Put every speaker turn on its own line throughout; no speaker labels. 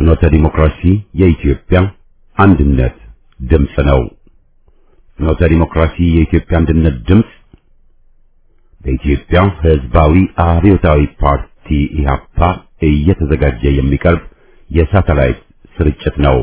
ፍኖተ ዲሞክራሲ የኢትዮጵያ አንድነት ድምፅ ነው። ፍኖተ ዲሞክራሲ የኢትዮጵያ አንድነት ድምፅ በኢትዮጵያ ሕዝባዊ አብዮታዊ ፓርቲ ኢህአፓ እየተዘጋጀ የሚቀርብ የሳተላይት ስርጭት ነው።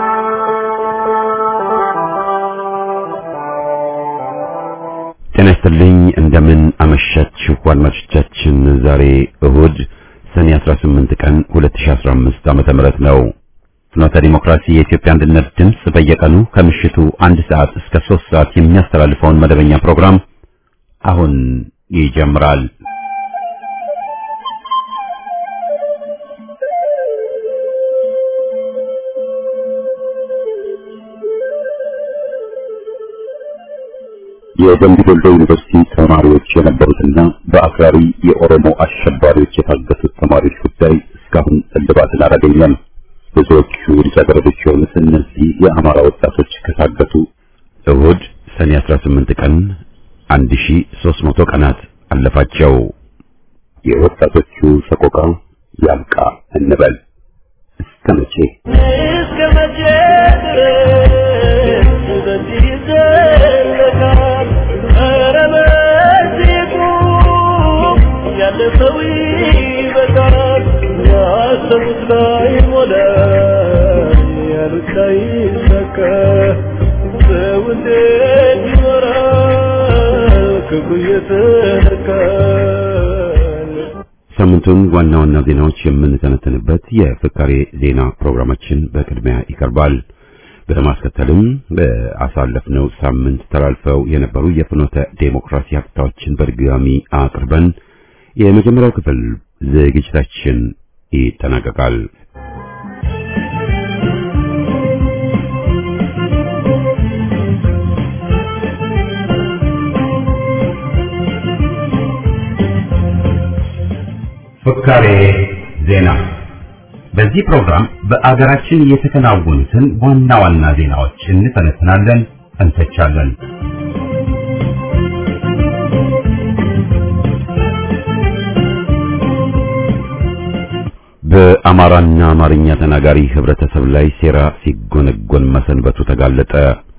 ጤና ይስጥልኝ። እንደምን አመሻችሁ አድማጮቻችን። ዛሬ እሁድ ሰኔ 18 ቀን 2015 ዓመተ ምህረት ነው። ፍኖተ ዲሞክራሲ የኢትዮጵያ አንድነት ድምፅ በየቀኑ ከምሽቱ አንድ ሰዓት እስከ 3 ሰዓት የሚያስተላልፈውን መደበኛ ፕሮግራም አሁን ይጀምራል። የደምቢ ዶሎ ዩኒቨርሲቲ ተማሪዎች የነበሩትና በአክራሪ የኦሮሞ አሸባሪዎች የታገቱት ተማሪዎች ጉዳይ እስካሁን እልባትን አላገኘም። ብዙዎቹ ልጃገረዶች የሆኑት እነዚህ የአማራ ወጣቶች ከታገቱ እሁድ ሰኔ 18 ቀን 1300 ቀናት አለፋቸው። የወጣቶቹ ሰቆቃ ያብቃ እንበል። እስከ መቼ
እስከ መቼ ድረስ በዚህ ይዘለቃል? ኧረ በዚህ ቁም፣ ያለፈው ይበቃል። ያሰቡት ላይሞላ፣ ያሉት ላይሳካ፣ ሰው እንዴት ይኖራል ክፉ እየተነካ?
ሳምንቱን ዋና ዋና ዜናዎች የምንተነተንበት የፍካሬ ዜና ፕሮግራማችን በቅድሚያ ይቀርባል። በማስከተልም በአሳለፍነው ሳምንት ተላልፈው የነበሩ የፍኖተ ዴሞክራሲ ሀብታዎችን በድጋሚ አቅርበን የመጀመሪያው ክፍል ዝግጅታችን ይጠናቀቃል። ፍካሬ ዜና። በዚህ ፕሮግራም በአገራችን የተከናወኑትን ዋና ዋና ዜናዎች እንተነትናለን፣ እንተቻለን። በአማራና አማርኛ ተናጋሪ ህብረተሰብ ላይ ሴራ ሲጎነጎን መሰንበቱ ተጋለጠ።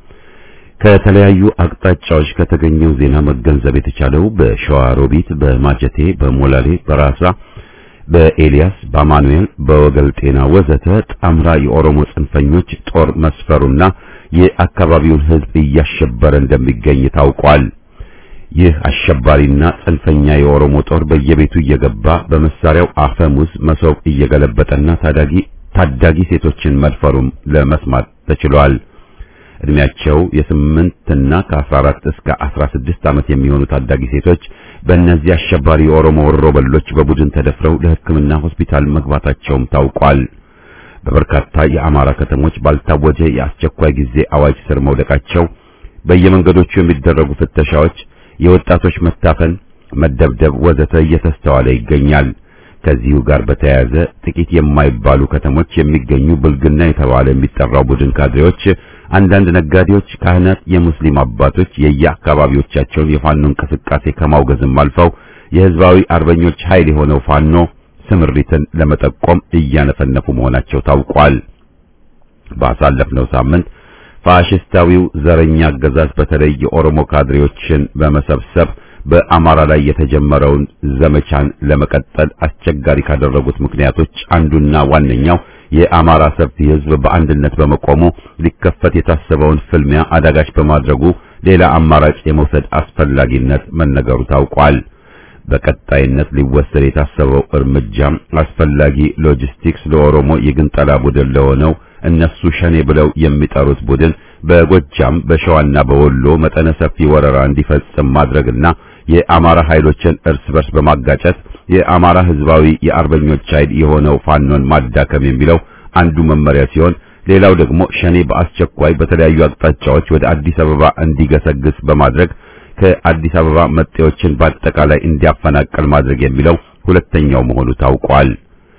ከተለያዩ አቅጣጫዎች ከተገኘው ዜና መገንዘብ የተቻለው በሸዋ ሮቢት፣ በማጀቴ፣ በሞላሌ፣ በራሳ፣ በኤልያስ፣ በአማኑኤል፣ በወገል ጤና ወዘተ ጣምራ የኦሮሞ ጽንፈኞች ጦር መስፈሩና የአካባቢውን ህዝብ እያሸበረ እንደሚገኝ ታውቋል። ይህ አሸባሪና ጽንፈኛ የኦሮሞ ጦር በየቤቱ እየገባ በመሳሪያው አፈሙዝ መሶብ እየገለበጠና ታዳጊ ታዳጊ ሴቶችን መድፈሩም ለመስማት ተችሏል። እድሜያቸው የስምንት እና ከ14 እስከ 16 ዓመት የሚሆኑ ታዳጊ ሴቶች በእነዚህ አሸባሪ የኦሮሞ ወሮበሎች በቡድን ተደፍረው ለሕክምና ሆስፒታል መግባታቸውም ታውቋል። በበርካታ የአማራ ከተሞች ባልታወጀ የአስቸኳይ ጊዜ አዋጅ ስር መውደቃቸው፣ በየመንገዶቹ የሚደረጉ ፍተሻዎች፣ የወጣቶች መታፈን፣ መደብደብ ወዘተ እየተስተዋለ ይገኛል። ከዚሁ ጋር በተያያዘ ጥቂት የማይባሉ ከተሞች የሚገኙ ብልግና የተባለ የሚጠራው ቡድን ካድሬዎች አንዳንድ ነጋዴዎች፣ ካህናት፣ የሙስሊም አባቶች የየአካባቢዎቻቸውን የፋኖ እንቅስቃሴ ከማውገዝም አልፈው የህዝባዊ አርበኞች ኃይል የሆነው ፋኖ ስምሪትን ለመጠቆም እያነፈነፉ መሆናቸው ታውቋል። ባሳለፍነው ሳምንት ፋሽስታዊው ዘረኛ አገዛዝ በተለይ የኦሮሞ ካድሬዎችን በመሰብሰብ በአማራ ላይ የተጀመረውን ዘመቻን ለመቀጠል አስቸጋሪ ካደረጉት ምክንያቶች አንዱና ዋነኛው የአማራ ሰፊ ህዝብ በአንድነት በመቆሙ ሊከፈት የታሰበውን ፍልሚያ አዳጋች በማድረጉ ሌላ አማራጭ የመውሰድ አስፈላጊነት መነገሩ ታውቋል። በቀጣይነት ሊወሰድ የታሰበው እርምጃም አስፈላጊ ሎጂስቲክስ ለኦሮሞ የግንጠላ ቡድን ለሆነው እነሱ ሸኔ ብለው የሚጠሩት ቡድን በጎጃም በሸዋና በወሎ መጠነ ሰፊ ወረራ እንዲፈጽም ማድረግና የአማራ ኃይሎችን እርስ በርስ በማጋጨት የአማራ ህዝባዊ የአርበኞች ኃይል የሆነው ፋኖን ማዳከም የሚለው አንዱ መመሪያ ሲሆን ሌላው ደግሞ ሸኔ በአስቸኳይ በተለያዩ አቅጣጫዎች ወደ አዲስ አበባ እንዲገሰግስ በማድረግ ከአዲስ አበባ መጤዎችን በአጠቃላይ እንዲያፈናቀል ማድረግ የሚለው ሁለተኛው መሆኑ ታውቋል።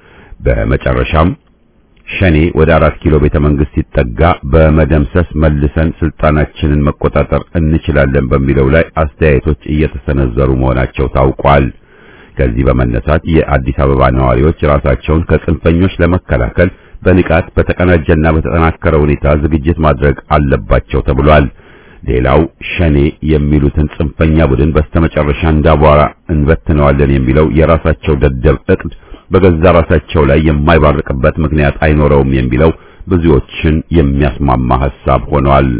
በመጨረሻም ሸኔ ወደ አራት ኪሎ ቤተ መንግስት ሲጠጋ በመደምሰስ መልሰን ስልጣናችንን መቆጣጠር እንችላለን በሚለው ላይ አስተያየቶች እየተሰነዘሩ መሆናቸው ታውቋል። ከዚህ በመነሳት የአዲስ አበባ ነዋሪዎች ራሳቸውን ከጽንፈኞች ለመከላከል በንቃት በተቀናጀና በተጠናከረ ሁኔታ ዝግጅት ማድረግ አለባቸው ተብሏል። ሌላው ሸኔ የሚሉትን ጽንፈኛ ቡድን በስተመጨረሻ እንዳቧራ እንበትነዋለን የሚለው የራሳቸው ደደብ እቅድ በገዛ ራሳቸው ላይ የማይባርቅበት ምክንያት አይኖረውም የሚለው ብዙዎችን የሚያስማማ ሐሳብ ሆኗል።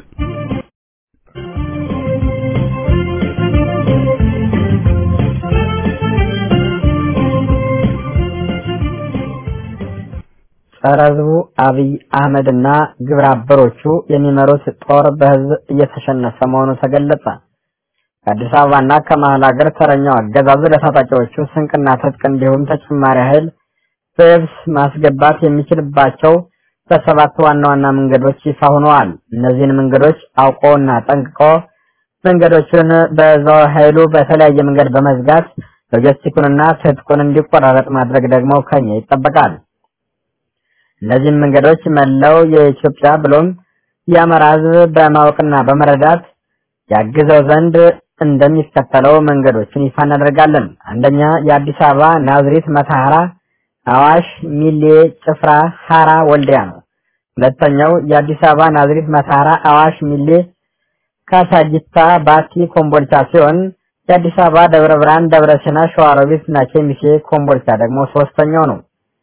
ጸረ ሕዝቡ አብይ አህመድና ግብረ አበሮቹ የሚመሩት ጦር በህዝብ እየተሸነፈ መሆኑ ተገለጸ። ከአዲስ አበባና ከመሀል ሀገር ተረኛው አገዛዙ ለታጣቂዎቹ ስንቅና ትጥቅ እንዲሁም ተጨማሪ ኃይል በየብስ ማስገባት የሚችልባቸው በሰባት ዋና ዋና መንገዶች ይፋ ሆነዋል። እነዚህን መንገዶች አውቆና ጠንቅቆ መንገዶቹን በዛው ኃይሉ በተለያየ መንገድ በመዝጋት ሎጂስቲኩንና ትጥቁን እንዲቆራረጥ ማድረግ ደግሞ ከኛ ይጠበቃል። እነዚህም መንገዶች መላው የኢትዮጵያ ብሎም የአማራ ሕዝብ በማወቅና በመረዳት ያግዘው ዘንድ እንደሚከተለው መንገዶችን ይፋ እናደርጋለን። አንደኛ የአዲስ አበባ ናዝሬት፣ መተሐራ፣ አዋሽ፣ ሚሌ፣ ጭፍራ፣ ሐራ፣ ወልዲያ ነው። ሁለተኛው የአዲስ አበባ ናዝሬት፣ መተሐራ፣ አዋሽ፣ ሚሌ፣ ካሳጊታ፣ ባቲ፣ ኮምቦልቻ ሲሆን የአዲስ አበባ ደብረ ብርሃን፣ ደብረ ሲና፣ ሸዋሮቢት እና ኬሚሴ፣ ኮምቦልቻ ደግሞ ሶስተኛው ነው።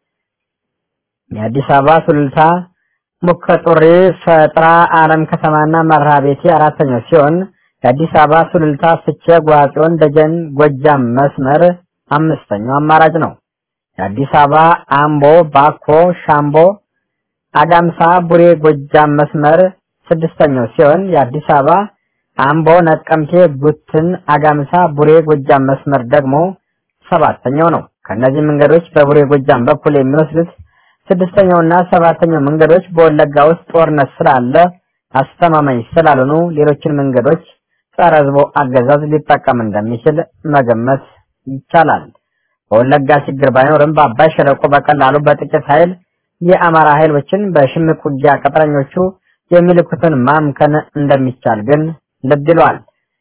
የአዲስ አበባ ሱሉልታ፣ ሙከጡሪ፣ ፈጥራ፣ አለም ከተማና መርሃ ቤቴ አራተኛው ሲሆን የአዲስ አበባ ሱሉልታ፣ ፍቼ፣ ጓጽዮን፣ ደጀን፣ ጎጃም መስመር አምስተኛው አማራጭ ነው። የአዲስ አበባ አምቦ፣ ባኮ፣ ሻምቦ፣ አጋምሳ፣ ቡሬ፣ ጎጃም መስመር ስድስተኛው ሲሆን የአዲስ አበባ አምቦ፣ ነቀምቴ፣ ጉትን፣ አጋምሳ፣ ቡሬ፣ ጎጃም መስመር ደግሞ ሰባተኛው ነው። ከእነዚህ መንገዶች በቡሬ ጎጃም በኩል የሚወስዱት ስድስተኛውና ሰባተኛው መንገዶች በወለጋ ውስጥ ጦርነት ስላለ አስተማማኝ ስላልሆኑ ሌሎችን መንገዶች ጸረ ሕዝቡ አገዛዝ ሊጠቀም እንደሚችል መገመት ይቻላል። በወለጋ ችግር ባይኖርም በአባይ ሸለቆ በቀላሉ በጥቂት ኃይል የአማራ ኃይሎችን በሽምቅ ውጊያ ቅጥረኞቹ የሚልኩትን ማምከን እንደሚቻል ግን ልብ ይሏል።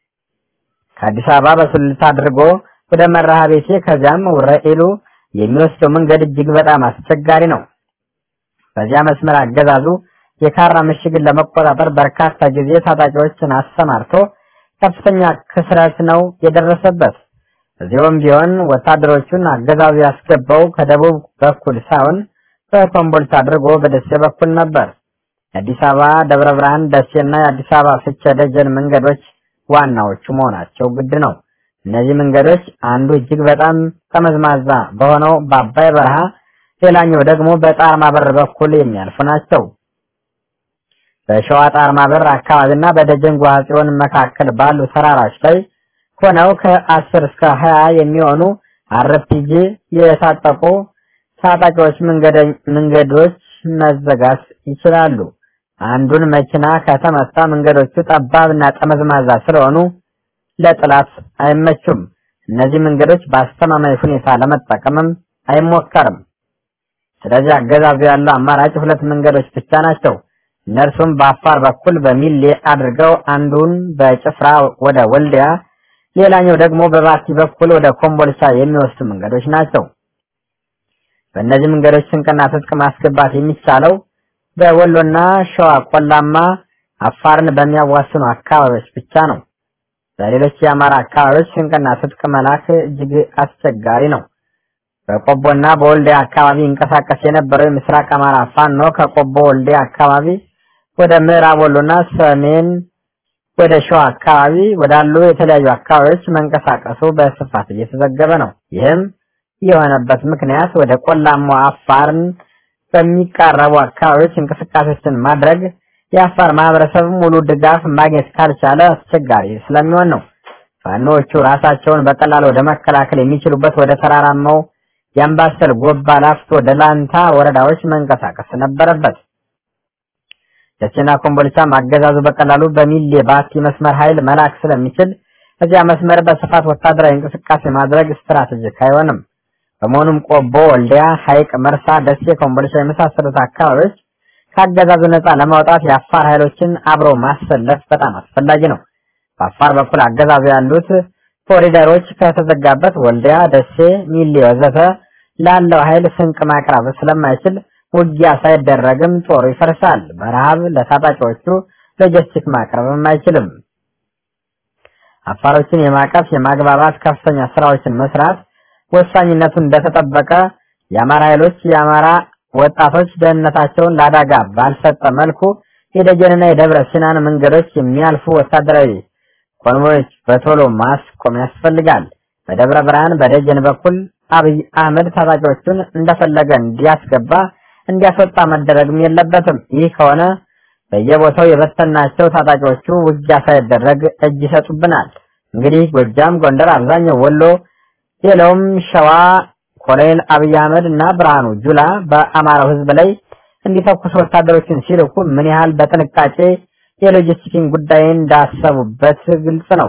ከአዲስ አበባ በሱሉልታ አድርጎ ወደ መርሃ ቤቴ ከዚያም ወረኢሉ የሚወስደው መንገድ እጅግ በጣም አስቸጋሪ ነው። በዚያ መስመር አገዛዙ የካራ ምሽግን ለመቆጣጠር በርካታ ጊዜ ታጣቂዎችን አሰማርቶ ከፍተኛ ክስረት ነው የደረሰበት። እዚሁም ቢሆን ወታደሮቹን አገዛዙ ያስገባው ከደቡብ በኩል ሳይሆን በኮምቦልቻ አድርጎ በደሴ በኩል ነበር። የአዲስ አበባ ደብረ ብርሃን፣ ደሴና የአዲስ አበባ ፍቼ ደጀን መንገዶች ዋናዎቹ መሆናቸው ግድ ነው። እነዚህ መንገዶች አንዱ እጅግ በጣም ጠመዝማዛ በሆነው በአባይ በረሃ ሌላኛው ደግሞ በጣርማ በር በኩል የሚያልፉ ናቸው። በሸዋ ጣርማ በር አካባቢና በደጀን ጓጽዮን መካከል ባሉ ተራራዎች ላይ ሆነው ከአስር እስከ ሀያ የሚሆኑ አርፒጂ የታጠቁ ታጣቂዎች መንገዶች መዘጋት ይችላሉ። አንዱን መኪና ከተመታ መንገዶቹ ጠባብና ጠመዝማዛ ስለሆኑ ለጥላት አይመቹም። እነዚህ መንገዶች በአስተማማኝ ሁኔታ ለመጠቀምም አይሞከርም። ስለዚህ አገዛዙ ያለው አማራጭ ሁለት መንገዶች ብቻ ናቸው። እነርሱም በአፋር በኩል በሚሌ አድርገው አንዱን በጭፍራ ወደ ወልዲያ፣ ሌላኛው ደግሞ በባቲ በኩል ወደ ኮምቦልቻ የሚወስዱ መንገዶች ናቸው። በእነዚህ መንገዶች ስንቅና ትጥቅ ማስገባት የሚቻለው በወሎና ሸዋ ቆላማ አፋርን በሚያዋስኑ አካባቢዎች ብቻ ነው። በሌሎች የአማራ አካባቢዎች ስንቅና ትጥቅ መላክ እጅግ አስቸጋሪ ነው። በቆቦና በወልዲያ አካባቢ ይንቀሳቀስ የነበረው የምስራቅ አማራ ፋኖ ከቆቦ ወልዲያ አካባቢ ወደ ምዕራብ ወሎና ሰሜን ወደ ሸዋ አካባቢ ወዳሉ የተለያዩ አካባቢዎች መንቀሳቀሱ በስፋት እየተዘገበ ነው። ይህም የሆነበት ምክንያት ወደ ቆላማው አፋርን በሚቃረቡ አካባቢዎች እንቅስቃሴዎችን ማድረግ የአፋር ማህበረሰብ ሙሉ ድጋፍ ማግኘት ካልቻለ አስቸጋሪ ስለሚሆን ነው። ፋኖዎቹ ራሳቸውን በቀላል ወደ መከላከል የሚችሉበት ወደ ተራራማው የአምባሰል፣ ጎባ፣ ላፍቶ፣ ደላንታ ወረዳዎች መንቀሳቀስ ነበረበት። ደሴና ኮምቦልቻም አገዛዙ በቀላሉ በሚሌ ባቲ መስመር ኃይል መላክ ስለሚችል እዚያ መስመር በስፋት ወታደራዊ እንቅስቃሴ ማድረግ ስትራቴጂክ አይሆንም። በመሆኑም ቆቦ፣ ወልዲያ፣ ሐይቅ፣ መርሳ፣ ደሴ፣ ኮምቦልቻ የመሳሰሉት አካባቢዎች ከአገዛዙ ነፃ ለማውጣት የአፋር ኃይሎችን አብሮ ማሰለፍ በጣም አስፈላጊ ነው። በአፋር በኩል አገዛዙ ያሉት ኮሪደሮች ከተዘጋበት ወልዲያ፣ ደሴ፣ ሚሌ ወዘተ ላለው ኃይል ስንቅ ማቅረብ ስለማይችል ውጊያ ሳይደረግም ጦሩ ይፈርሳል። በረሃብ ለታጣቂዎቹ ሎጂስቲክ ማቅረብም አይችልም። አፋሮችን የማቀፍ የማግባባት ከፍተኛ ስራዎችን መስራት ወሳኝነቱ እንደተጠበቀ የአማራ ኃይሎች የአማራ ወጣቶች ደህንነታቸውን ለአደጋ ባልሰጠ መልኩ የደጀንና የደብረ ሲናን መንገዶች የሚያልፉ ወታደራዊ ኮንቮዮች በቶሎ ማስቆም ያስፈልጋል። በደብረ ብርሃን በደጀን በኩል አብይ አህመድ ታጣቂዎቹን እንደፈለገ እንዲያስገባ እንዲያስወጣ መደረግም የለበትም። ይህ ከሆነ በየቦታው የበተናቸው ታጣቂዎቹ ውጊያ ሳይደረግ እጅ ይሰጡብናል። እንግዲህ ጎጃም፣ ጎንደር፣ አብዛኛው ወሎ፣ ሌላውም ሸዋ ኮሎኔል አብይ አህመድ እና ብርሃኑ ጁላ በአማራው ህዝብ ላይ እንዲተኩሱ ወታደሮችን ሲልኩ ምን ያህል በጥንቃቄ የሎጂስቲክን ጉዳይ እንዳሰቡበት ግልጽ ነው።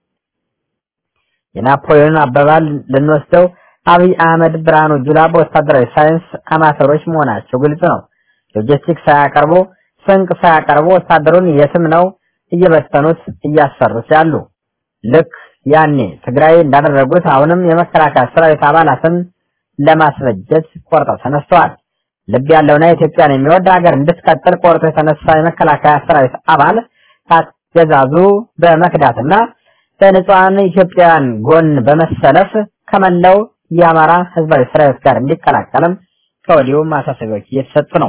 የናፖሊዮን አባባል ልንወስደው አብይ አህመድ፣ ብርሃኑ ጁላ በወታደራዊ ሳይንስ አማተሮች መሆናቸው ግልጽ ነው። ሎጂስቲክ ሳያቀርቡ ስንቅ ሳያቀርቡ ወታደሩን የትም ነው እየበተኑት እያሰሩት ያሉ። ልክ ያኔ ትግራይ እንዳደረጉት አሁንም የመከላከያ ሰራዊት አባላትን ለማስበጀት ቆርጠው ተነስተዋል። ልብ ያለውና ኢትዮጵያን የሚወድ ሀገር እንድትቀጥል ቆርጦ የተነሳ የመከላከያ ሰራዊት አባል ካገዛዙ በመክዳትና በንጹሐን ኢትዮጵያውያን ጎን በመሰለፍ ከመላው የአማራ ህዝባዊ ሰራዊት ጋር እንዲቀላቀልም ከወዲሁ ማሳሰቢያዎች እየተሰጡ ነው።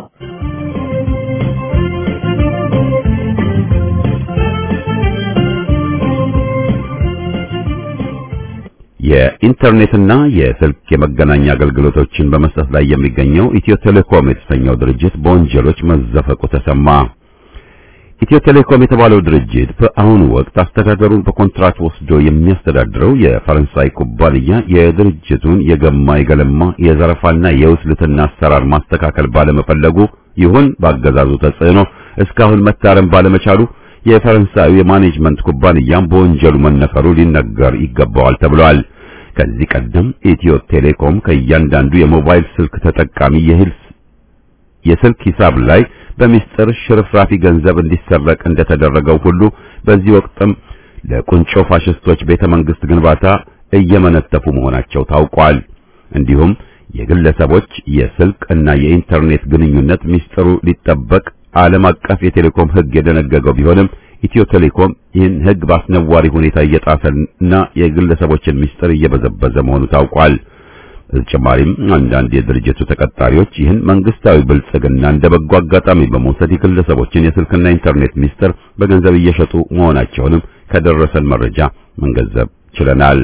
የኢንተርኔትና የስልክ የመገናኛ አገልግሎቶችን በመስጠት ላይ የሚገኘው ኢትዮ ቴሌኮም የተሰኘው ድርጅት በወንጀሎች መዘፈቁ ተሰማ። ኢትዮ ቴሌኮም የተባለው ድርጅት በአሁኑ ወቅት አስተዳደሩን በኮንትራት ወስዶ የሚያስተዳድረው የፈረንሳይ ኩባንያ የድርጅቱን የገማ የገለማ የዘረፋና የውስልትና አሰራር ማስተካከል ባለመፈለጉ ይሁን ባገዛዙ ተጽዕኖ እስካሁን መታረም ባለመቻሉ የፈረንሳዩ የማኔጅመንት ኩባንያም በወንጀሉ መነፈሩ ሊነገር ይገባዋል ተብሏል። ከዚህ ቀደም ኢትዮ ቴሌኮም ከእያንዳንዱ የሞባይል ስልክ ተጠቃሚ የሂልስ የስልክ ሂሳብ ላይ በሚስጥር ሽርፍራፊ ገንዘብ እንዲሰረቅ እንደተደረገው ሁሉ በዚህ ወቅትም ለቁንጮ ፋሽስቶች ቤተ መንግስት ግንባታ እየመነተፉ መሆናቸው ታውቋል። እንዲሁም የግለሰቦች የስልክ እና የኢንተርኔት ግንኙነት ሚስጥሩ ሊጠበቅ ዓለም አቀፍ የቴሌኮም ሕግ የደነገገው ቢሆንም ኢትዮ ቴሌኮም ይህን ሕግ በአስነዋሪ ሁኔታ እየጣሰና የግለሰቦችን ሚስጥር እየበዘበዘ መሆኑ ታውቋል። በተጨማሪም አንዳንድ የድርጅቱ ተቀጣሪዎች ይህን መንግስታዊ ብልጽግና እንደ በጎ አጋጣሚ በመውሰድ የግለሰቦችን የስልክና ኢንተርኔት ሚስጥር በገንዘብ እየሸጡ መሆናቸውንም ከደረሰን መረጃ መገንዘብ ችለናል።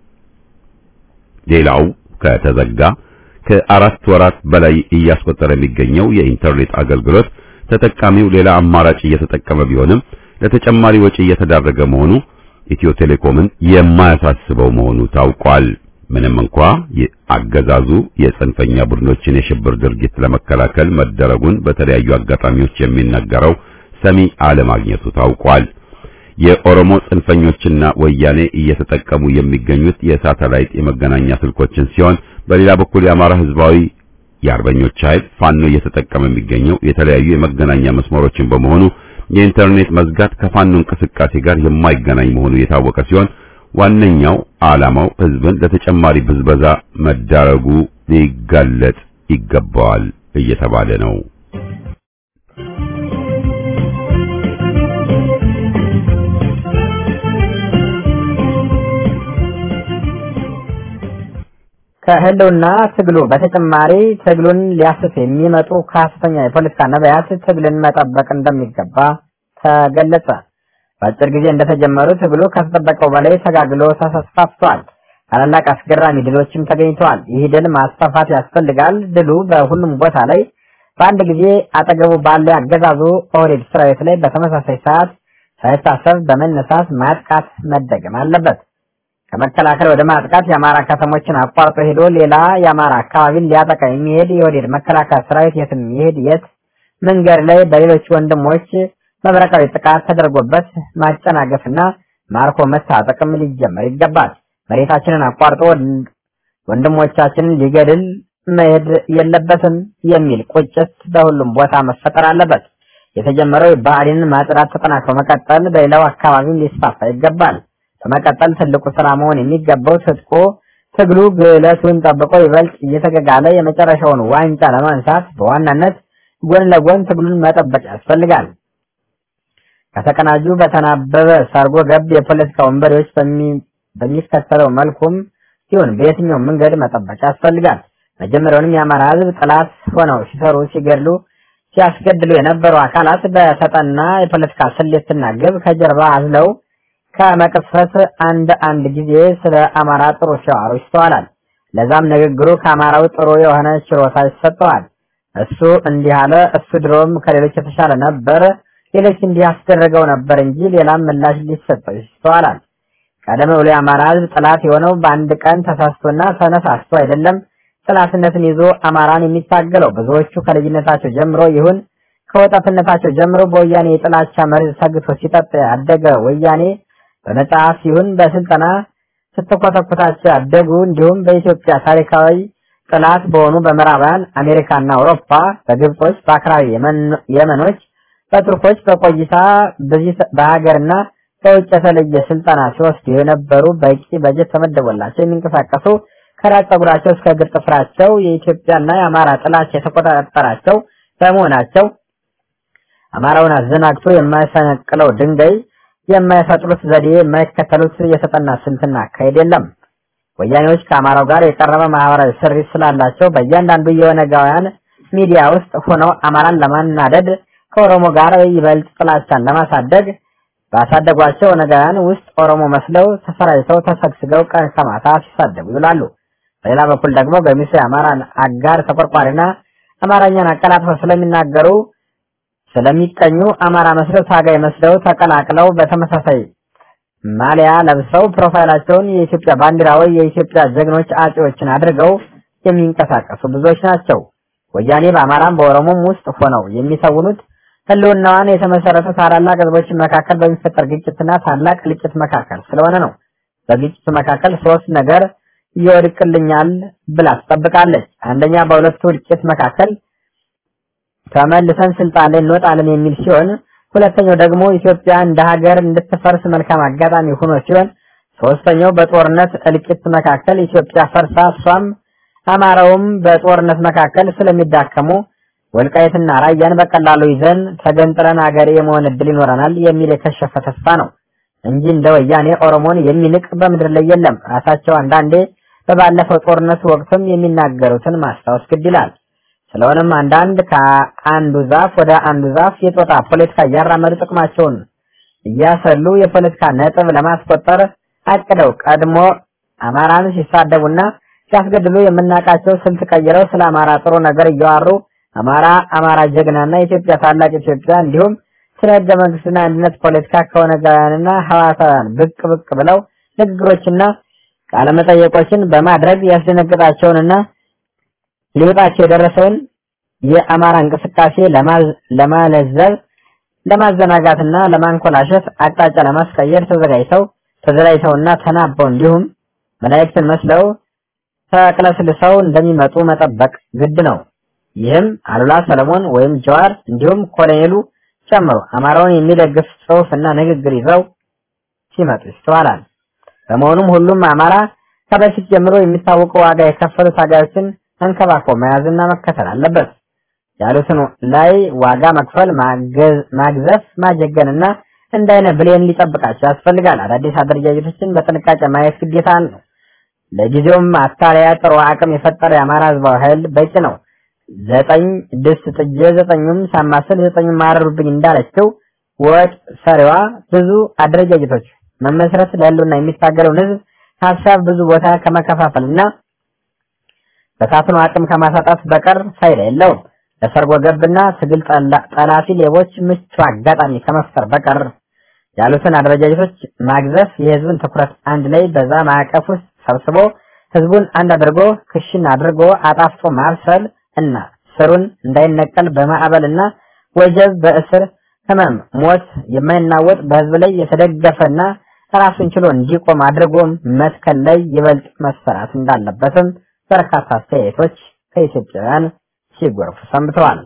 ሌላው ከተዘጋ ከአራት ወራት በላይ እያስቆጠረ የሚገኘው የኢንተርኔት አገልግሎት ተጠቃሚው ሌላ አማራጭ እየተጠቀመ ቢሆንም ለተጨማሪ ወጪ እየተዳረገ መሆኑ ኢትዮ ቴሌኮምን የማያሳስበው መሆኑ ታውቋል። ምንም እንኳ አገዛዙ የጽንፈኛ ቡድኖችን የሽብር ድርጊት ለመከላከል መደረጉን በተለያዩ አጋጣሚዎች የሚነገረው ሰሚ አለማግኘቱ ታውቋል። የኦሮሞ ጽንፈኞችና ወያኔ እየተጠቀሙ የሚገኙት የሳተላይት የመገናኛ ስልኮችን ሲሆን በሌላ በኩል የአማራ ህዝባዊ የአርበኞች ኃይል ፋኖ እየተጠቀመ የሚገኘው የተለያዩ የመገናኛ መስመሮችን በመሆኑ የኢንተርኔት መዝጋት ከፋኖ እንቅስቃሴ ጋር የማይገናኝ መሆኑ የታወቀ ሲሆን ዋነኛው ዓላማው ህዝብን ለተጨማሪ ብዝበዛ መዳረጉ ሊጋለጥ ይገባዋል እየተባለ ነው።
ከህልውና ትግሉ በተጨማሪ ትግሉን ሊያስፍ የሚመጡ ከፍተኛ የፖለቲካ ነቢያት ትግልን መጠበቅ እንደሚገባ ተገለጸ። በአጭር ጊዜ እንደተጀመሩ ትግሉ ከተጠበቀው በላይ ተጋግሎ ተስፋፍቷል። ታላላቅ አስገራሚ ድሎችም ተገኝተዋል። ይህ ድል ማስፋፋት ያስፈልጋል። ድሉ በሁሉም ቦታ ላይ በአንድ ጊዜ አጠገቡ ባለ አገዛዙ ኦህዴድ ሰራዊት ላይ በተመሳሳይ ሰዓት ሳይታሰብ በመነሳት ማጥቃት መደገም አለበት። ከመከላከል ወደ ማጥቃት የአማራ ከተሞችን አቋርጦ ሄዶ ሌላ የአማራ አካባቢን ሊያጠቃ የሚሄድ የኦህዴድ መከላከያ ሰራዊት የትም ይሄድ የት መንገድ ላይ በሌሎች ወንድሞች መብረቃዊ ጥቃት ተደርጎበት ማጨናገፍና ማርኮ መታጠቅም ሊጀመር ይገባል። መሬታችንን አቋርጦ ወንድሞቻችንን ሊገድል መሄድ የለበትም የሚል ቁጭት በሁሉም ቦታ መፈጠር አለበት። የተጀመረው የብአዴንን ማጽዳት ተጠናክሮ መቀጠል በሌላው አካባቢም ሊስፋፋ ይገባል። በመቀጠል ትልቁ ስራ መሆን የሚገባው ትጥቁ ትግሉ ግለቱን ጠብቆ ይበልጥ እየተገጋለ የመጨረሻውን ዋንጫ ለማንሳት በዋናነት ጎን ለጎን ትግሉን መጠበቅ ያስፈልጋል። ከተቀናጁ በተናበበ ሰርጎ ገብ የፖለቲካ ወንበዴዎች በሚከተለው መልኩም ሲሆን በየትኛው መንገድ መጠበቅ ያስፈልጋል። መጀመሪያውንም የአማራ ሕዝብ ጠላት ሆነው ሲሰሩ ሲገድሉ ሲያስገድሉ የነበሩ አካላት በተጠና የፖለቲካ ስሌትና ግብ ከጀርባ አዝለው ከመቅስፈት አንድ አንድ ጊዜ ስለ አማራ ጥሩ ሲያወሩ ይስተዋላል። ለዛም ንግግሩ ከአማራው ጥሩ የሆነ ችሮታ ይሰጠዋል። እሱ እንዲህ አለ፣ እሱ ድሮም ከሌሎች የተሻለ ነበር፣ ሌሎች እንዲህ ያስደረገው ነበር እንጂ ሌላም ምላሽ ሊሰጠው ይስተዋላል። ቀደም ብሎ የአማራ ሕዝብ ጠላት የሆነው በአንድ ቀን ተሳስቶና ተነሳስቶ አይደለም። ጠላትነትን ይዞ አማራን የሚታገለው ብዙዎቹ ከልጅነታቸው ጀምሮ ይሁን ከወጣትነታቸው ጀምሮ በወያኔ የጥላቻ መርዝ ሰግቶ ሲጠጣ ያደገ ወያኔ በመጽሐፍ ይሁን በስልጠና ስትኮተኩታቸው ያደጉ እንዲሁም በኢትዮጵያ ታሪካዊ ጥላት በሆኑ በምዕራባውያን አሜሪካና አውሮፓ በግብጾች፣ በአክራሪ የመኖች፣ በቱርኮች በቆይታ በሀገርና በውጭ የተለየ ስልጠና ሲወስዱ የነበሩ በቂ በጀት ተመደቦላቸው የሚንቀሳቀሱ ከራስ ፀጉራቸው እስከ እግር ጥፍራቸው የኢትዮጵያና የአማራ ጥላቻ የተቆጣጠራቸው በመሆናቸው አማራውን አዘናግቶ የማይፈነቅለው ድንጋይ የማይፈጥሩት ዘዴ የማይከተሉት የተጠና ስልትና አካሄድ የለም። ወያኔዎች ከአማራው ጋር የቀረበ ማህበራዊ ስሪት ስላላቸው በእያንዳንዱ የኦነጋውያን ሚዲያ ውስጥ ሆነው አማራን ለማናደድ ከኦሮሞ ጋር ይበልጥ ጥላቻን ለማሳደግ ባሳደጓቸው ኦነጋውያን ውስጥ ኦሮሞ መስለው ተሰራጭተው ተሰግስገው ቀን ከማታ ሲሳደቡ ይውላሉ። በሌላ በኩል ደግሞ ገሚሱ የአማራን አጋር ተቆርቋሪና አማርኛን አቀላጥፈው ስለሚናገሩ ስለሚቀኙ አማራ መስለው ታጋይ መስለው ተቀላቅለው በተመሳሳይ ማሊያ ለብሰው ፕሮፋይላቸውን የኢትዮጵያ ባንዲራ ወይ የኢትዮጵያ ጀግኖች አጼዎችን አድርገው የሚንቀሳቀሱ ብዙዎች ናቸው። ወያኔ በአማራም በኦሮሞም ውስጥ ሆነው የሚተውኑት ህልውናዋን የተመሰረተ ታላላቅ ህዝቦች መካከል በሚፈጠር ግጭትና ታላቅ ልጭት መካከል ስለሆነ ነው። በግጭቱ መካከል ሶስት ነገር ይወድቅልኛል ብላ ትጠብቃለች። አንደኛ በሁለቱ እልቂት መካከል ተመልሰን ስልጣን ላይ እንወጣለን የሚል ሲሆን ሁለተኛው ደግሞ ኢትዮጵያ እንደ ሀገር እንድትፈርስ መልካም አጋጣሚ ሆኖ ሲሆን ሶስተኛው በጦርነት እልቂት መካከል ኢትዮጵያ ፈርሳ እሷም አማራውም በጦርነት መካከል ስለሚዳከሙ ወልቃይትና ራያን በቀላሉ ይዘን ተገንጥለን ሀገር የመሆን እድል ይኖረናል የሚል የከሸፈ ተስፋ ነው እንጂ እንደ ወያኔ ኦሮሞን የሚንቅ በምድር ላይ የለም። ራሳቸው አንዳንዴ በባለፈው ጦርነት ወቅትም የሚናገሩትን ማስታወስ ግድ ይላል። ስለሆነም አንዳንድ ከአንዱ ዛፍ ወደ አንዱ ዛፍ የጦጣ ፖለቲካ እያራመዱ ጥቅማቸውን እያሰሉ የፖለቲካ ነጥብ ለማስቆጠር አቅደው ቀድሞ አማራን ሲሳደቡና ሲያስገድሉ የምናውቃቸው ስልት ቀይረው ስለ አማራ ጥሩ ነገር እያዋሩ አማራ አማራ ጀግናና ኢትዮጵያ ታላቅ ኢትዮጵያ እንዲሁም ስለ ህገ መንግስትና አንድነት ፖለቲካ ከኦነጋውያንና ሐዋሳውያን ብቅ ብቅ ብለው ንግግሮችና ቃለመጠየቆችን በማድረግ ያስደነግጣቸውንና ሊወጣቸው የደረሰውን የአማራ እንቅስቃሴ ለማለዘብ ለማዘናጋትና ለማንኮላሸት አቅጣጫ ለማስቀየር ተዘጋጅተው ተዘጋጅተውና ተናበው እንዲሁም መላእክትን መስለው ተቅለስልሰው እንደሚመጡ መጠበቅ ግድ ነው። ይህም አሉላ ሰለሞን ወይም ጀዋር እንዲሁም ኮሎኔሉ ጨምሮ አማራውን የሚደግፍ ጽሑፍና ንግግር ይዘው ሲመጡ ይስተዋላል። በመሆኑም ሁሉም አማራ ከበፊት ጀምሮ የሚታወቁ ዋጋ የከፈሉ ታጋዮችን አንከባክቦ መያዝና መከተል አለበት። ያሉትን ላይ ዋጋ መክፈል፣ ማግዘፍ፣ ማጀገንና እንደ አይነ ብሌን ሊጠብቃቸው ያስፈልጋል። አዳዲስ አደረጃጀቶችን በጥንቃቄ ማየት ግዴታ ነው። ለጊዜውም አታሪያ ጥሩ አቅም የፈጠረ የአማራ ህዝባዊ ኃይል በቂ ነው። ዘጠኝ ድስት ጥጄ ዘጠኙም ሳማስል ዘጠኙም ማረሩብኝ እንዳለችው ወጥ ሰሪዋ ብዙ አደረጃጀቶች መመስረት ለህልውና የሚታገለውን ህዝብ ሀሳብ ብዙ ቦታ ከመከፋፈልና በሳትኑ አቅም ከማሳጣት በቀር ፋይዳ የለውም። ለሰርጎ ገብና ትግል ጠላፊ ሌቦች ምቹ አጋጣሚ ከመፍጠር በቀር ያሉትን አደረጃጀቶች ማግዘፍ የህዝብን ትኩረት አንድ ላይ በዛ ማዕቀፍ ውስጥ ሰብስቦ ህዝቡን አንድ አድርጎ ክሽን አድርጎ አጣፍጦ ማብሰል እና ስሩን እንዳይነቀል በማዕበልና ወጀብ በእስር ህመም፣ ሞት የማይናወጥ በህዝብ ላይ የተደገፈና ራሱን ችሎ እንዲቆም አድርጎም መትከል ላይ ይበልጥ መሰራት እንዳለበትም በርካታ አስተያየቶች ከኢትዮጵያውያን ሲጎርፉ ሰንብተዋል።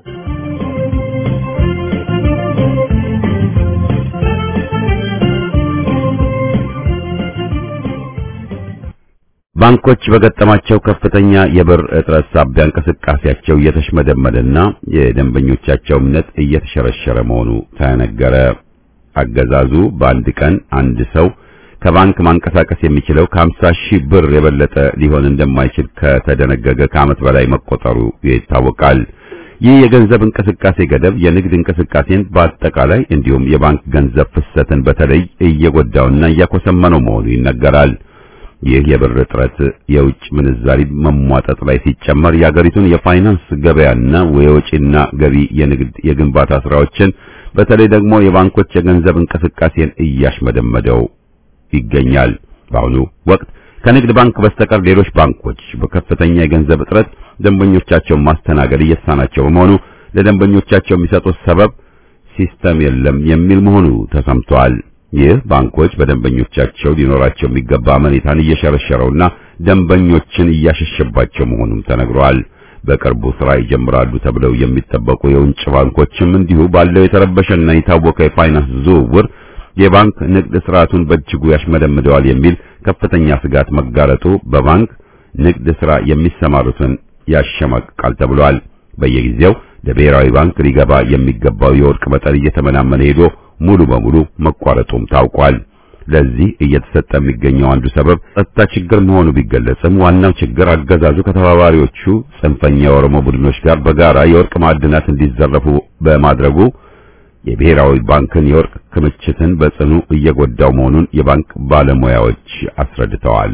ባንኮች በገጠማቸው ከፍተኛ የብር እጥረት ሳቢያ እንቅስቃሴያቸው እየተሽመደመደና የደንበኞቻቸው እምነት እየተሸረሸረ መሆኑ ተነገረ። አገዛዙ በአንድ ቀን አንድ ሰው ከባንክ ማንቀሳቀስ የሚችለው ከ50 ሺህ ብር የበለጠ ሊሆን እንደማይችል ከተደነገገ ከዓመት በላይ መቆጠሩ ይታወቃል። ይህ የገንዘብ እንቅስቃሴ ገደብ የንግድ እንቅስቃሴን በአጠቃላይ እንዲሁም የባንክ ገንዘብ ፍሰትን በተለይ እየጎዳውና እያኮሰመነው መሆኑ ይነገራል። ይህ የብር እጥረት የውጭ ምንዛሪ መሟጠጥ ላይ ሲጨመር የአገሪቱን የፋይናንስ ገበያና የወጪና ገቢ የንግድ የግንባታ ስራዎችን በተለይ ደግሞ የባንኮች የገንዘብ እንቅስቃሴን እያሽመደመደው ይገኛል። በአሁኑ ወቅት ከንግድ ባንክ በስተቀር ሌሎች ባንኮች በከፍተኛ የገንዘብ እጥረት ደንበኞቻቸውን ማስተናገድ እየተሳናቸው በመሆኑ ለደንበኞቻቸው የሚሰጡት ሰበብ ሲስተም የለም የሚል መሆኑ ተሰምቷል። ይህ ባንኮች በደንበኞቻቸው ሊኖራቸው የሚገባ አመኔታን እየሸረሸረውና ደንበኞችን እያሸሸባቸው መሆኑም ተነግሯል። በቅርቡ ስራ ይጀምራሉ ተብለው የሚጠበቁ የውጭ ባንኮችም እንዲሁ ባለው የተረበሸና የታወቀ የፋይናንስ ዝውውር የባንክ ንግድ ስርዓቱን በእጅጉ ያሽመደምደዋል የሚል ከፍተኛ ስጋት መጋረጡ በባንክ ንግድ ስራ የሚሰማሩትን ያሸማቅቃል ተብሏል። በየጊዜው ለብሔራዊ ባንክ ሊገባ የሚገባው የወርቅ መጠን እየተመናመነ ሄዶ ሙሉ በሙሉ መቋረጡም ታውቋል። ለዚህ እየተሰጠ የሚገኘው አንዱ ሰበብ ጸጥታ ችግር መሆኑ ቢገለጽም ዋናው ችግር አገዛዙ ከተባባሪዎቹ ጽንፈኛ የኦሮሞ ቡድኖች ጋር በጋራ የወርቅ ማዕድናት እንዲዘረፉ በማድረጉ የብሔራዊ ባንክን የወርቅ ክምችትን በጽኑ እየጎዳው መሆኑን የባንክ ባለሙያዎች አስረድተዋል።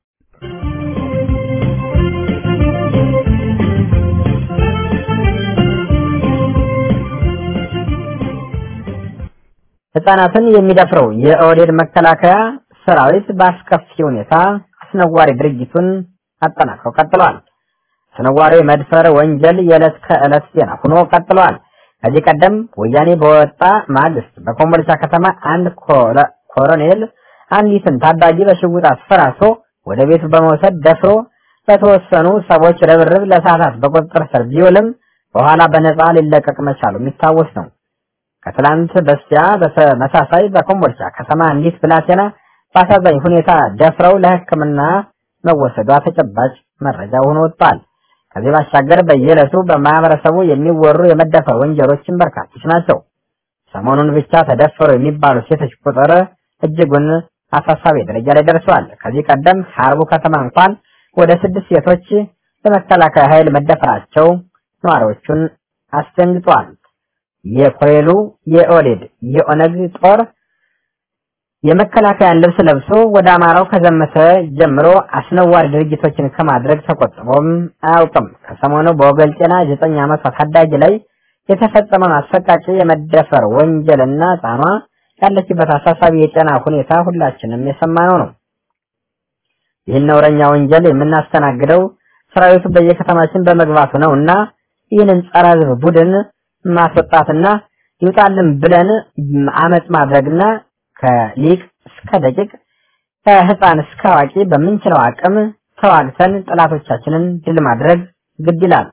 ህጻናትን የሚደፍረው የኦህዴድ መከላከያ ሰራዊት በአስከፊ ሁኔታ አስነዋሪ ድርጊቱን አጠናክሮ ቀጥሏል። አስነዋሪ መድፈር ወንጀል የዕለት ከዕለት ዜና ሆኖ ቀጥሏል። ከዚህ ቀደም ወያኔ በወጣ ማግስት በኮምቦልቻ ከተማ አንድ ኮሎኔል አንዲትን ታዳጊ በሽጉጥ አስፈራርቶ ወደ ቤቱ በመውሰድ ደፍሮ በተወሰኑ ሰዎች ርብርብ ለሰዓታት በቁጥጥር ስር ቢውልም በኋላ በነፃ ሊለቀቅ መቻሉ የሚታወስ ነው። ከትላንት በስቲያ በተመሳሳይ በኮምቦልቻ ከተማ አንዲት ብላቴና በአሳዛኝ ሁኔታ ደፍረው ለሕክምና መወሰዷ ተጨባጭ መረጃ ሆኖ ወጥቷል። ከዚህ ባሻገር በየዕለቱ በማህበረሰቡ የሚወሩ የመደፈር ወንጀሎችን በርካቶች ናቸው። ሰሞኑን ብቻ ተደፈሩ የሚባሉ ሴቶች ቁጥር እጅጉን አሳሳቢ ደረጃ ላይ ደርሰዋል። ከዚህ ቀደም ሀርቡ ከተማ እንኳን ወደ ስድስት ሴቶች በመከላከያ ኃይል መደፈራቸው ነዋሪዎቹን አስደንግጧል። የኮሬሉ የኦሌድ የኦነግ ጦር የመከላከያን ልብስ ለብሶ ወደ አማራው ከዘመተ ጀምሮ አስነዋሪ ድርጊቶችን ከማድረግ ተቆጥቦም አያውቅም። ከሰሞኑ በወገል ጤና ዘጠኝ ዓመቷ ታዳጊ ላይ የተፈጸመውን አሰቃቂ የመደፈር ወንጀልና ሕፃኗ ያለችበት አሳሳቢ የጤና ሁኔታ ሁላችንም የሰማነው ነው። ይህን ነውረኛ ወንጀል የምናስተናግደው ሰራዊቱ በየከተማችን በመግባቱ ነው እና ይህንን ጸረ ሕዝብ ቡድን ማስወጣትና ይውጣልን ብለን አመፅ ማድረግና ከሊቅ እስከ ደቂቅ ከህፃን እስከ አዋቂ በምንችለው አቅም ተዋግተን ጠላቶቻችንን ድል ማድረግ ግድ ይላል።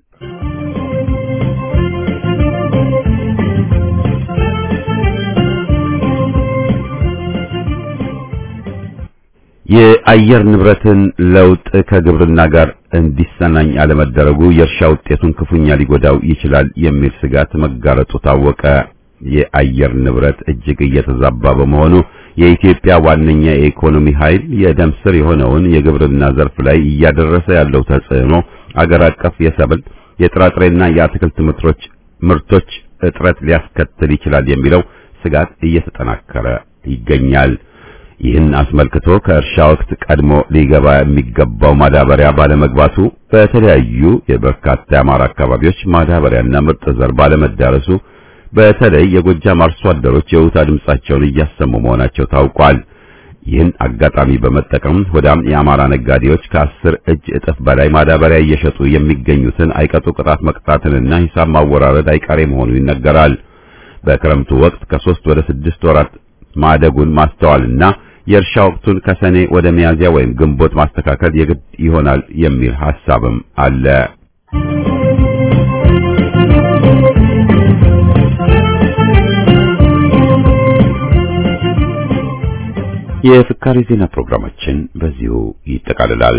የአየር ንብረትን ለውጥ ከግብርና ጋር እንዲሰናኝ አለመደረጉ የእርሻ ውጤቱን ክፉኛ ሊጎዳው ይችላል የሚል ስጋት መጋረጡ ታወቀ። የአየር ንብረት እጅግ እየተዛባ በመሆኑ የኢትዮጵያ ዋነኛ የኢኮኖሚ ኃይል የደም ስር የሆነውን የግብርና ዘርፍ ላይ እያደረሰ ያለው ተጽዕኖ አገር አቀፍ የሰብል የጥራጥሬና የአትክልት ምርቶች ምርቶች እጥረት ሊያስከትል ይችላል የሚለው ስጋት እየተጠናከረ ይገኛል። ይህን አስመልክቶ ከእርሻ ወቅት ቀድሞ ሊገባ የሚገባው ማዳበሪያ ባለመግባቱ በተለያዩ የበርካታ የአማራ አካባቢዎች ማዳበሪያና ምርጥ ዘር ባለመዳረሱ በተለይ የጎጃም አርሶ አደሮች የውታ ድምጻቸውን እያሰሙ መሆናቸው ታውቋል። ይህን አጋጣሚ በመጠቀም ሆዳም የአማራ ነጋዴዎች ከአስር እጅ እጥፍ በላይ ማዳበሪያ እየሸጡ የሚገኙትን አይቀጡ ቅጣት መቅጣትንና ሂሳብ ማወራረድ አይቀሬ መሆኑ ይነገራል። በክረምቱ ወቅት ከሶስት ወደ ስድስት ወራት ማደጉን ማስተዋልና የእርሻ ወቅቱን ከሰኔ ወደ ሚያዝያ ወይም ግንቦት ማስተካከል የግድ ይሆናል የሚል ሐሳብም አለ። የፍካሬ ዜና ፕሮግራማችን በዚሁ ይጠቃልላል።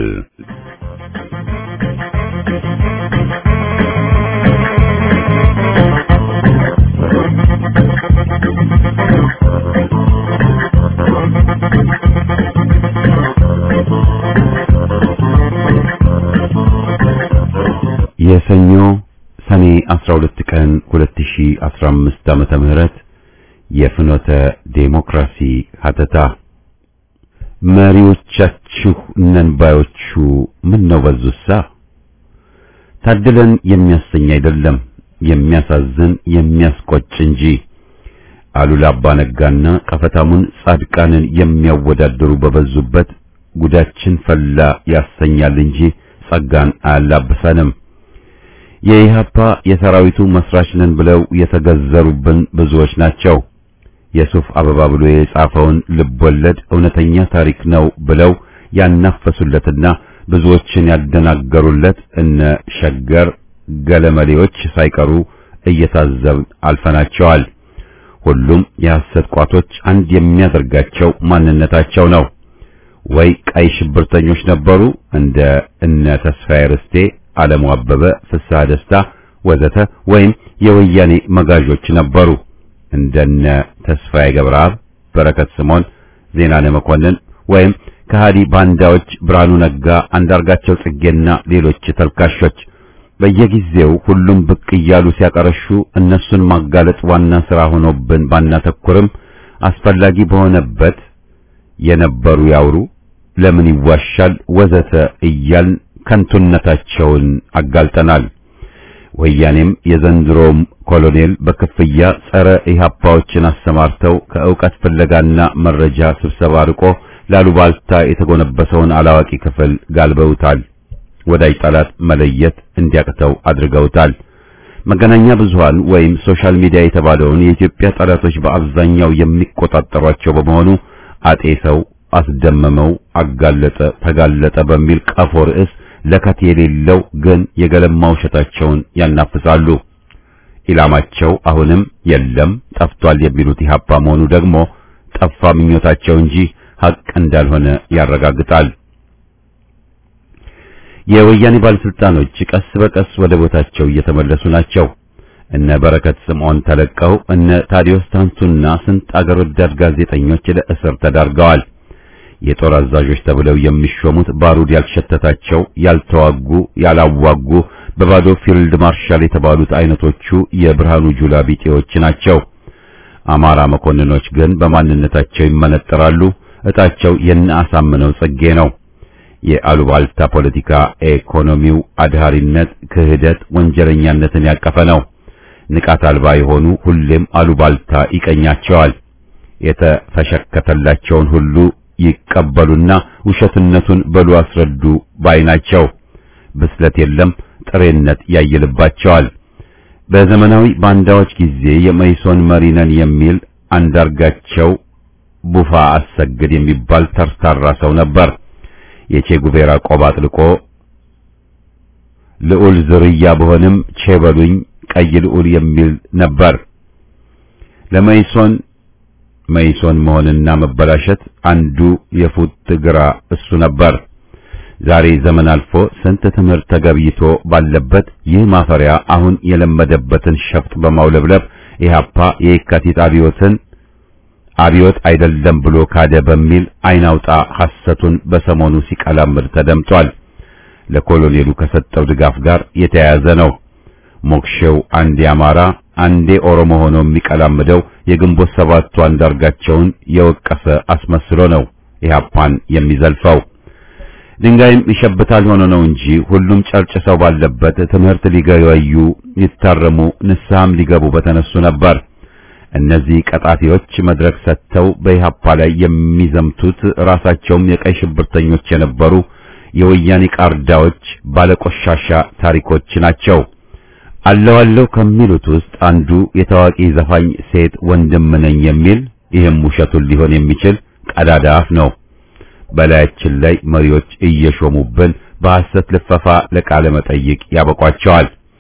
የሰኞ ሰኔ 12 ቀን 2015 ዓመተ ምህረት የፍኖተ ዴሞክራሲ ሀተታ መሪዎቻችሁ ነን ባዮቹ ምን ነው በዙሳ? ታድለን የሚያሰኝ አይደለም የሚያሳዝን የሚያስቆጭ እንጂ። አሉላ አባ ነጋና ቀፈታሙን ጻድቃንን የሚያወዳደሩ በበዙበት ጉዳችን ፈላ ያሰኛል እንጂ ጸጋን አያላብሰንም። የኢህአፓ የሰራዊቱ መስራች ነን ብለው የተገዘሩብን ብዙዎች ናቸው። የሱፍ አበባ ብሎ የጻፈውን ልቦለድ እውነተኛ ታሪክ ነው ብለው ያናፈሱለትና ብዙዎችን ያደናገሩለት እነ ሸገር ገለመሌዎች ሳይቀሩ እየታዘብን አልፈናቸዋል። ሁሉም የሐሰት ቋቶች አንድ የሚያደርጋቸው ማንነታቸው ነው። ወይ ቀይ ሽብርተኞች ነበሩ እንደ እነ ተስፋዬ ርስቴ፣ ዓለሙ አበበ፣ ፍስሐ ደስታ ወዘተ ወይም የወያኔ መጋዦች ነበሩ እንደነ ተስፋዬ ገብረአብ፣ በረከት ስምዖን፣ ዜናነ መኮንን ወይም ከሃዲ ባንዳዎች ብርሃኑ ነጋ፣ አንዳርጋቸው ጽጌና ሌሎች ተልካሾች በየጊዜው ሁሉም ብቅ እያሉ ሲያቀረሹ እነሱን ማጋለጥ ዋና ሥራ ሆኖብን ባናተኩርም አስፈላጊ በሆነበት የነበሩ ያውሩ፣ ለምን ይዋሻል ወዘተ እያልን ከንቱነታቸውን አጋልጠናል። ወያኔም የዘንድሮም ኮሎኔል በክፍያ ጸረ ኢህአፓዎችን አሰማርተው ከእውቀት ፍለጋና መረጃ ስብሰባ ርቆ ላሉባልታ የተጎነበሰውን አላዋቂ ክፍል ጋልበውታል። ወዳጅ ጠላት መለየት እንዲያቅተው አድርገውታል። መገናኛ ብዙሃን ወይም ሶሻል ሚዲያ የተባለውን የኢትዮጵያ ጠላቶች በአብዛኛው የሚቆጣጠሯቸው በመሆኑ አጤ ሰው አስደመመው፣ አጋለጠ፣ ተጋለጠ በሚል ቀፎ ርዕስ ለከት የሌለው ግን የገለማ ውሸታቸውን ያናፍሳሉ። ኢላማቸው አሁንም የለም ጠፍቷል የሚሉት ኢህአፓ መሆኑ ደግሞ ጠፋ ምኞታቸው እንጂ ሐቅ እንዳልሆነ ያረጋግጣል። የወያኔ ባለስልጣኖች ቀስ በቀስ ወደ ቦታቸው እየተመለሱ ናቸው። እነ በረከት ስምዖን ተለቀው እነ ታዲዮስ ታንቱና ስንት አገር ወዳድ ጋዜጠኞች ለእስር ተዳርገዋል። የጦር አዛዦች ተብለው የሚሾሙት ባሩድ ያልሸተታቸው ያልተዋጉ፣ ያላዋጉ በባዶ ፊልድ ማርሻል የተባሉት አይነቶቹ የብርሃኑ ጁላ ቢጤዎች ናቸው። አማራ መኮንኖች ግን በማንነታቸው ይመነጠራሉ። እጣቸው የነ አሳምነው ጽጌ ነው። የአሉባልታ ፖለቲካ ኢኮኖሚው አድሃሪነት፣ ክህደት፣ ወንጀለኛነትን ያቀፈ ነው። ንቃት አልባ የሆኑ ሁሌም አሉባልታ ይቀኛቸዋል። የተፈሸከተላቸውን ሁሉ ይቀበሉና ውሸትነቱን በሉ አስረዱ ባይ ናቸው። ብስለት የለም፣ ጥሬነት ያይልባቸዋል። በዘመናዊ ባንዳዎች ጊዜ የመይሶን መሪ ነን የሚል አንዳርጋቸው ቡፋ አሰግድ የሚባል ተርታራ ሰው ነበር። የቼ ጉቬራ ቆብ አጥልቆ ልዑል ዝርያ በሆንም ቼ በሉኝ ቀይ ልዑል የሚል ነበር። ለመይሶን መይሶን መሆንና መበላሸት አንዱ የፉት ግራ እሱ ነበር። ዛሬ ዘመን አልፎ ስንት ትምህርት ተገብይቶ ባለበት ይህ ማፈሪያ አሁን የለመደበትን ሸፍጥ በማውለብለብ ኢህአፓ የየካቲት አብዮትን አብዮት አይደለም ብሎ ካደ በሚል አይናውጣ ሐሰቱን በሰሞኑ ሲቀላምድ ተደምጧል። ለኮሎኔሉ ከሰጠው ድጋፍ ጋር የተያያዘ ነው። ሞክሼው አንዴ አማራ አንዴ ኦሮሞ ሆኖ የሚቀላምደው የግንቦት ሰባቱ አንዳርጋቸውን የወቀሰ አስመስሎ ነው ኢህአፓን የሚዘልፈው። ድንጋይም ይሸብታል ሆኖ ነው እንጂ ሁሉም ጨርጭሰው ባለበት ትምህርት ሊገበዩ ሊታረሙ ንስሐም ሊገቡ በተነሱ ነበር። እነዚህ ቀጣፊዎች መድረክ ሰጥተው በኢህአፓ ላይ የሚዘምቱት ራሳቸውም የቀይ ሽብርተኞች የነበሩ የወያኔ ቃርዳዎች ባለቆሻሻ ታሪኮች ናቸው። አለው አለው ከሚሉት ውስጥ አንዱ የታዋቂ ዘፋኝ ሴት ወንድም ነኝ የሚል ይህም ውሸቱን ሊሆን የሚችል ቀዳዳ አፍ ነው። በላያችን ላይ መሪዎች እየሾሙብን በሐሰት ልፈፋ ለቃለ መጠይቅ ያበቋቸዋል።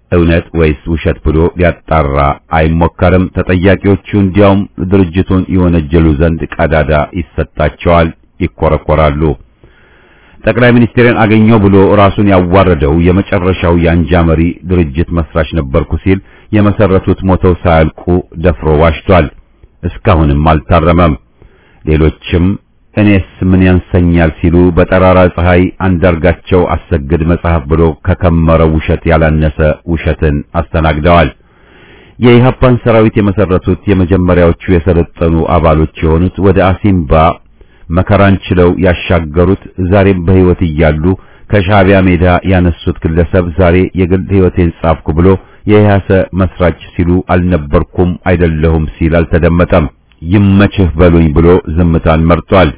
እውነት ወይስ ውሸት ብሎ ሊያጣራ አይሞከርም። ተጠያቂዎቹ እንዲያውም ድርጅቱን የወነጀሉ ዘንድ ቀዳዳ ይሰጣቸዋል፣ ይኮረኮራሉ። ጠቅላይ ሚኒስትርን አገኘው ብሎ ራሱን ያዋረደው የመጨረሻው የአንጃ መሪ ድርጅት መስራች ነበርኩ ሲል የመሰረቱት ሞተው ሳያልቁ ደፍሮ ዋሽቷል። እስካሁንም አልታረመም። ሌሎችም እኔስ ምን ያንሰኛል ሲሉ በጠራራ ፀሐይ አንዳርጋቸው አሰግድ መጽሐፍ ብሎ ከከመረው ውሸት ያላነሰ ውሸትን አስተናግደዋል። የኢህአፓን ሰራዊት የመሰረቱት የመጀመሪያዎቹ የሰለጠኑ አባሎች የሆኑት ወደ አሲምባ መከራን ችለው ያሻገሩት ዛሬም በሕይወት እያሉ ከሻዕቢያ ሜዳ ያነሱት ግለሰብ ዛሬ የግል ሕይወቴን ጻፍኩ ብሎ የኢህአሰ መስራች ሲሉ አልነበርኩም አይደለሁም ሲል አልተደመጠም። ይመችህ በሉኝ ብሎ ዝምታን መርጧል።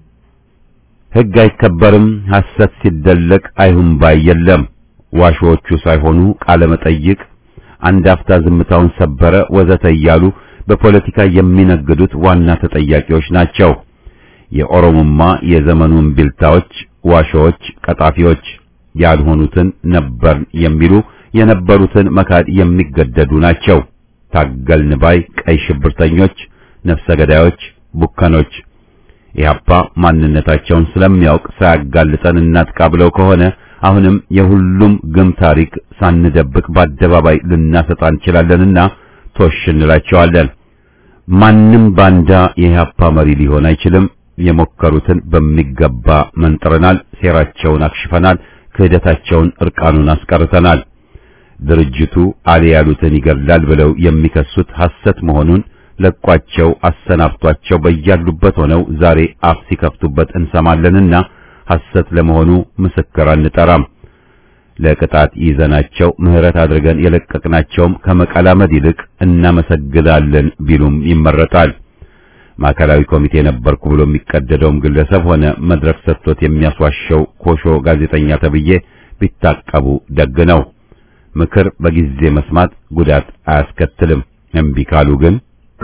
ሕግ አይከበርም፣ ሐሰት ሲደለቅ አይሁን ባይ የለም። ዋሾዎቹ ሳይሆኑ ቃለ መጠይቅ አንድ አፍታ ዝምታውን ሰበረ ወዘተ እያሉ በፖለቲካ የሚነግዱት ዋና ተጠያቂዎች ናቸው። የኦሮሞማ የዘመኑ እምቢልታዎች፣ ዋሾዎች፣ ቀጣፊዎች ያልሆኑትን ነበር የሚሉ የነበሩትን መካድ የሚገደዱ ናቸው። ታገልን ባይ ቀይ ሽብርተኞች፣ ነፍሰ ገዳዮች፣ ቡከኖች ኢህአፓ ማንነታቸውን ስለሚያውቅ ሳያጋልጠን እናጥቃ ብለው ከሆነ አሁንም የሁሉም ግም ታሪክ ሳንደብቅ በአደባባይ ልናሰጣ እንችላለንና ቶሽ እንላቸዋለን። ማንም ባንዳ የኢህአፓ መሪ ሊሆን አይችልም። የሞከሩትን በሚገባ መንጥረናል። ሴራቸውን አክሽፈናል። ክህደታቸውን እርቃኑን አስቀርተናል። ድርጅቱ አሊ ያሉትን ይገድላል ብለው የሚከሱት ሐሰት መሆኑን ለቋቸው አሰናብቷቸው በያሉበት ሆነው ዛሬ አፍ ሲከፍቱበት እንሰማለንና ሐሰት ለመሆኑ ምስክር አንጠራም። ለቅጣት ይዘናቸው ምህረት አድርገን የለቀቅናቸውም ከመቀላመድ ይልቅ እናመሰግናለን ቢሉም ይመረጣል። ማዕከላዊ ኮሚቴ ነበርኩ ብሎ የሚቀደደውም ግለሰብ ሆነ መድረክ ሰጥቶት የሚያስዋሸው ኮሾ ጋዜጠኛ ተብዬ ቢታቀቡ ደግ ነው። ምክር በጊዜ መስማት ጉዳት አያስከትልም። እምቢ ካሉ ግን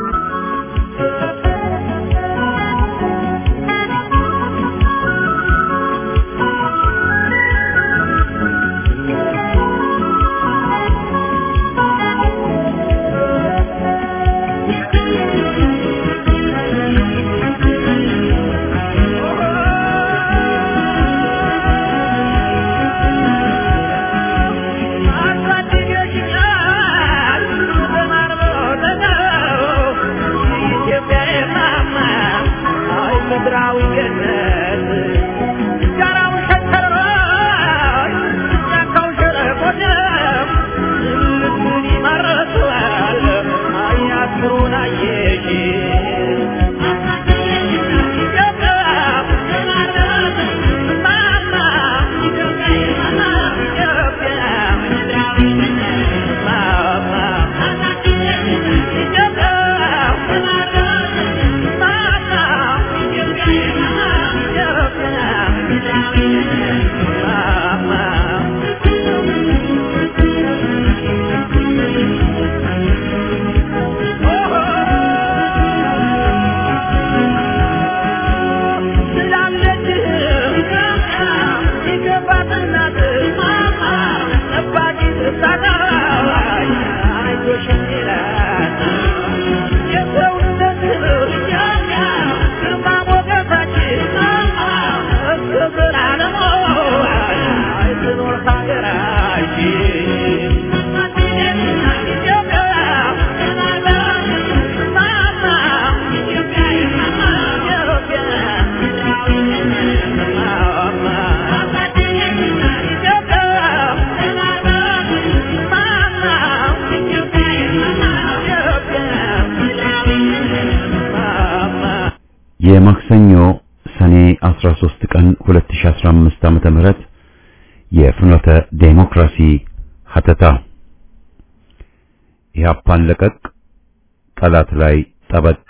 የማክሰኞ ሰኔ 13 ቀን 2015 ዓመተ ምህረት የፍኖተ ዴሞክራሲ ሀተታ ኢህአፓን ለቀቅ ጠላት ላይ ጠበቅ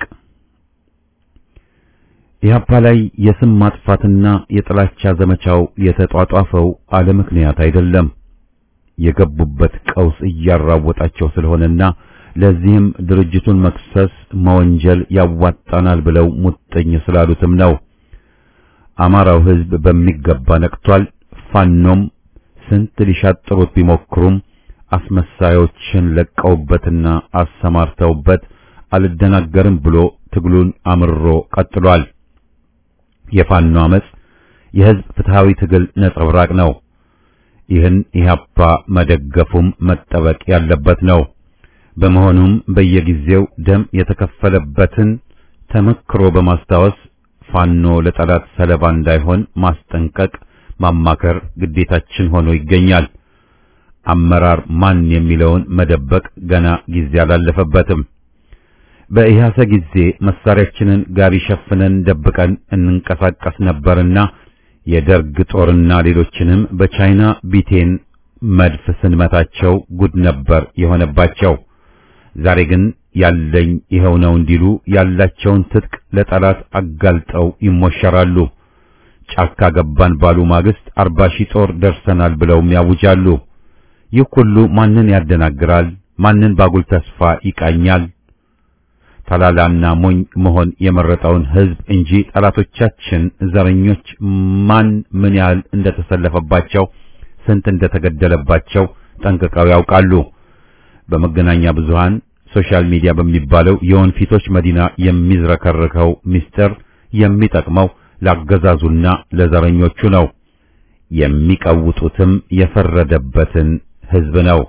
ኢህአፓ ላይ የስም ማጥፋትና የጥላቻ ዘመቻው የተጧጧፈው አለ ምክንያት አይደለም። የገቡበት ቀውስ እያራወጣቸው ስለሆነና ለዚህም ድርጅቱን መክሰስ መወንጀል ያዋጣናል ብለው ሙጥኝ ስላሉትም ነው። አማራው ሕዝብ በሚገባ ነቅቷል። ፋኖም ስንት ሊሻጥሩት ቢሞክሩም አስመሳዮችን ለቀውበትና አሰማርተውበት አልደናገርም ብሎ ትግሉን አምርሮ ቀጥሏል። የፋኖ አመጽ የህዝብ ፍትሃዊ ትግል ነጸብራቅ ነው። ይህን ኢህአፓ መደገፉም መጠበቅ ያለበት ነው። በመሆኑም በየጊዜው ደም የተከፈለበትን ተመክሮ በማስታወስ ፋኖ ለጠላት ሰለባ እንዳይሆን ማስጠንቀቅ፣ ማማከር ግዴታችን ሆኖ ይገኛል። አመራር ማን የሚለውን መደበቅ ገና ጊዜ አላለፈበትም። በኢህአሰ ጊዜ መሳሪያችንን ጋቢ ሸፍነን ደብቀን እንንቀሳቀስ ነበርና የደርግ ጦርና ሌሎችንም በቻይና ቢቴን መድፍ ስንመታቸው ጉድ ነበር የሆነባቸው። ዛሬ ግን ያለኝ ይኸው ነው እንዲሉ ያላቸውን ትጥቅ ለጠላት አጋልጠው ይሞሸራሉ። ጫካ ገባን ባሉ ማግስት አርባ ሺህ ጦር ደርሰናል ብለውም ያውጃሉ። ይህ ሁሉ ማንን ያደናግራል? ማንን ባጉል ተስፋ ይቃኛል? ተላላና ሞኝ መሆን የመረጠውን ህዝብ እንጂ ጠላቶቻችን ዘረኞች ማን ምን ያህል እንደተሰለፈባቸው ስንት እንደተገደለባቸው ጠንቅቀው ያውቃሉ። በመገናኛ ብዙሃን ሶሻል ሚዲያ በሚባለው የወንፊቶች መዲና የሚዝረከርከው ምስጢር የሚጠቅመው ላገዛዙና ለዘረኞቹ ነው። የሚቀውጡትም የፈረደበትን ህዝብ ነው።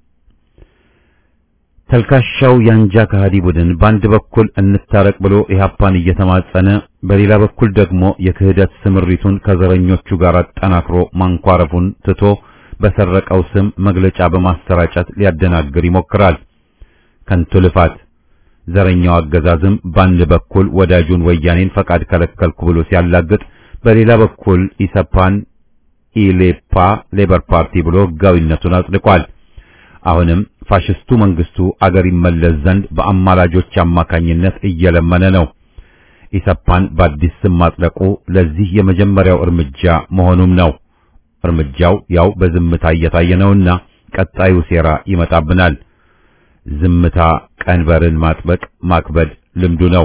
ተልካሻው ያንጃ ከሃዲ ቡድን በአንድ በኩል እንታረቅ ብሎ ኢህአፓን እየተማጸነ በሌላ በኩል ደግሞ የክህደት ስምሪቱን ከዘረኞቹ ጋር አጠናክሮ ማንኳረፉን ትቶ በሰረቀው ስም መግለጫ በማሰራጨት ሊያደናግር ይሞክራል። ከንቱ ልፋት። ዘረኛው አገዛዝም በአንድ በኩል ወዳጁን ወያኔን ፈቃድ ከለከልኩ ብሎ ሲያላግጥ፣ በሌላ በኩል ኢሰፓን ኢሌፓ ሌበር ፓርቲ ብሎ ህጋዊነቱን አጽድቋል። አሁንም ፋሽስቱ መንግስቱ አገር ይመለስ ዘንድ በአማላጆች አማካኝነት እየለመነ ነው። ኢሰፓን በአዲስ ስም ማጽደቁ ለዚህ የመጀመሪያው እርምጃ መሆኑም ነው። እርምጃው ያው በዝምታ እየታየ ነውና ቀጣዩ ሴራ ይመጣብናል። ዝምታ ቀንበርን ማጥበቅ ማክበድ ልምዱ ነው።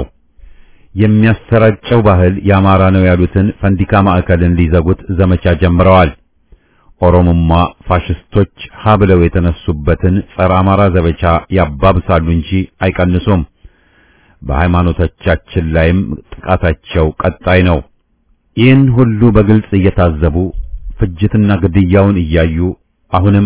የሚያሰራጨው ባህል የአማራ ነው ያሉትን ፈንዲካ ማዕከልን ሊዘጉት ዘመቻ ጀምረዋል። ኦሮሞማ ፋሽስቶች ሀ ብለው የተነሱበትን ጸረ አማራ ዘመቻ ያባብሳሉ እንጂ አይቀንሱም። በሃይማኖቶቻችን ላይም ጥቃታቸው ቀጣይ ነው። ይህን ሁሉ በግልጽ እየታዘቡ ፍጅትና ግድያውን እያዩ አሁንም